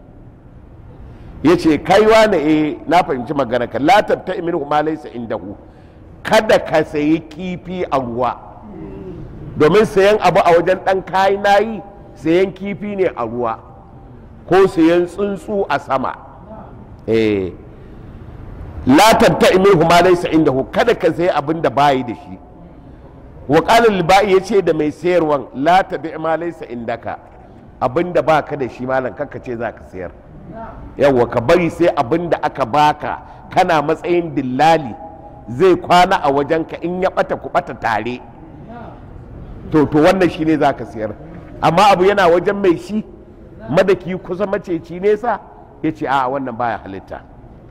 ya ce kaiwa na e na fahimci magana ka la tabta min ma laysa indahu kada ka sayi kifi a ruwa domin sayan abu a wajen dan kayi nayi sayan kifi ne a ruwa ko sayan tsuntsu a sama eh la tabta min ma laysa indahu kada ka sayi abin da bayi da shi wa qala libai yace da mai sayarwan la tabi ma laysa indaka abin da baka da shi malam kakka ce zaka sayar yawwa ka bari sai abin da aka baka kana matsayin dillali zai kwana a wajenka in ya bata ku bata tare to to wannan shine za ka siyar amma abu yana wajen mai shi madaki kusa maceci nesa ya ce a wannan baya halitta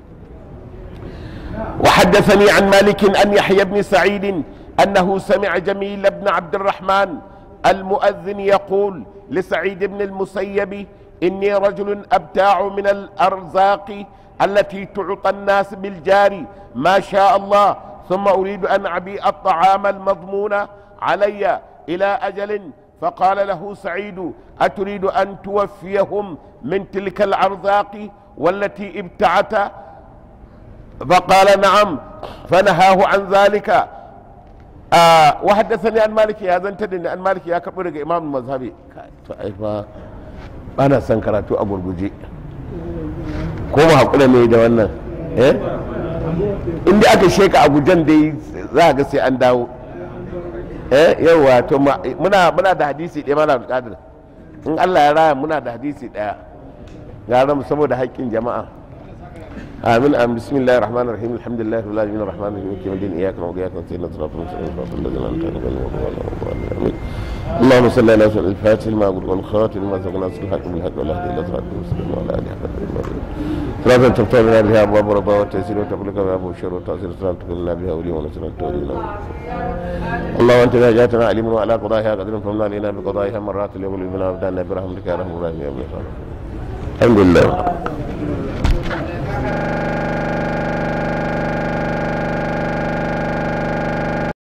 وحدثني عن مالك أن يحيى بن سعيد أنه سمع جميل بن عبد الرحمن المؤذن يقول لسعيد بن المسيب إني رجل أبتاع من الأرزاق التي تعطى الناس بالجار ما شاء الله ثم أريد أن أبيع الطعام المضمون علي إلى أجل فقال له سعيد أتريد أن توفيهم من تلك الأرزاق والتي ابتعت فقال نعم فنهاه عن ذلك آه وحدثني عن مالك هذا انتدني عن مالك يا كبير إمام المذهبي ba na son karatu a gurguje ko mu haƙura ne da wannan eh inda aka sheka a gujen dai za a ga sai an dawo eh yawa to ma- muna muna da hadisi ɗaya mana buƙatar in Allah ya raya muna da hadisi ɗaya gara mu saboda haƙƙin jama'a آمين آمين بسم الله الرحمن الرحيم الحمد لله رب العالمين الرحمن الرحيم مالك يوم الدين إياك نعبد وإياك نستعين صراط المستقيم صراط الذين أنعمت عليهم غير المغضوب عليهم ولا الضالين آمين اللهم صل على سيدنا الفاتح لما أقول والخاتم لما سبق ناصر الحق بالحق والهدي إلى صراط المستقيم وعلى آله حق المدين صلاة تفتح لنا بها أبواب رضا والتيسير وتغلق بها أبواب الشر والتأثير صلاة تكلنا بها ولي ونصر تولينا اللهم أنت إذا جاءتنا عليم وعلى قضائها قدر فمنا علينا بقضائها مرات اليوم بنا وابدأنا برحمتك يا رحم الراحمين يا ابن الحمد لله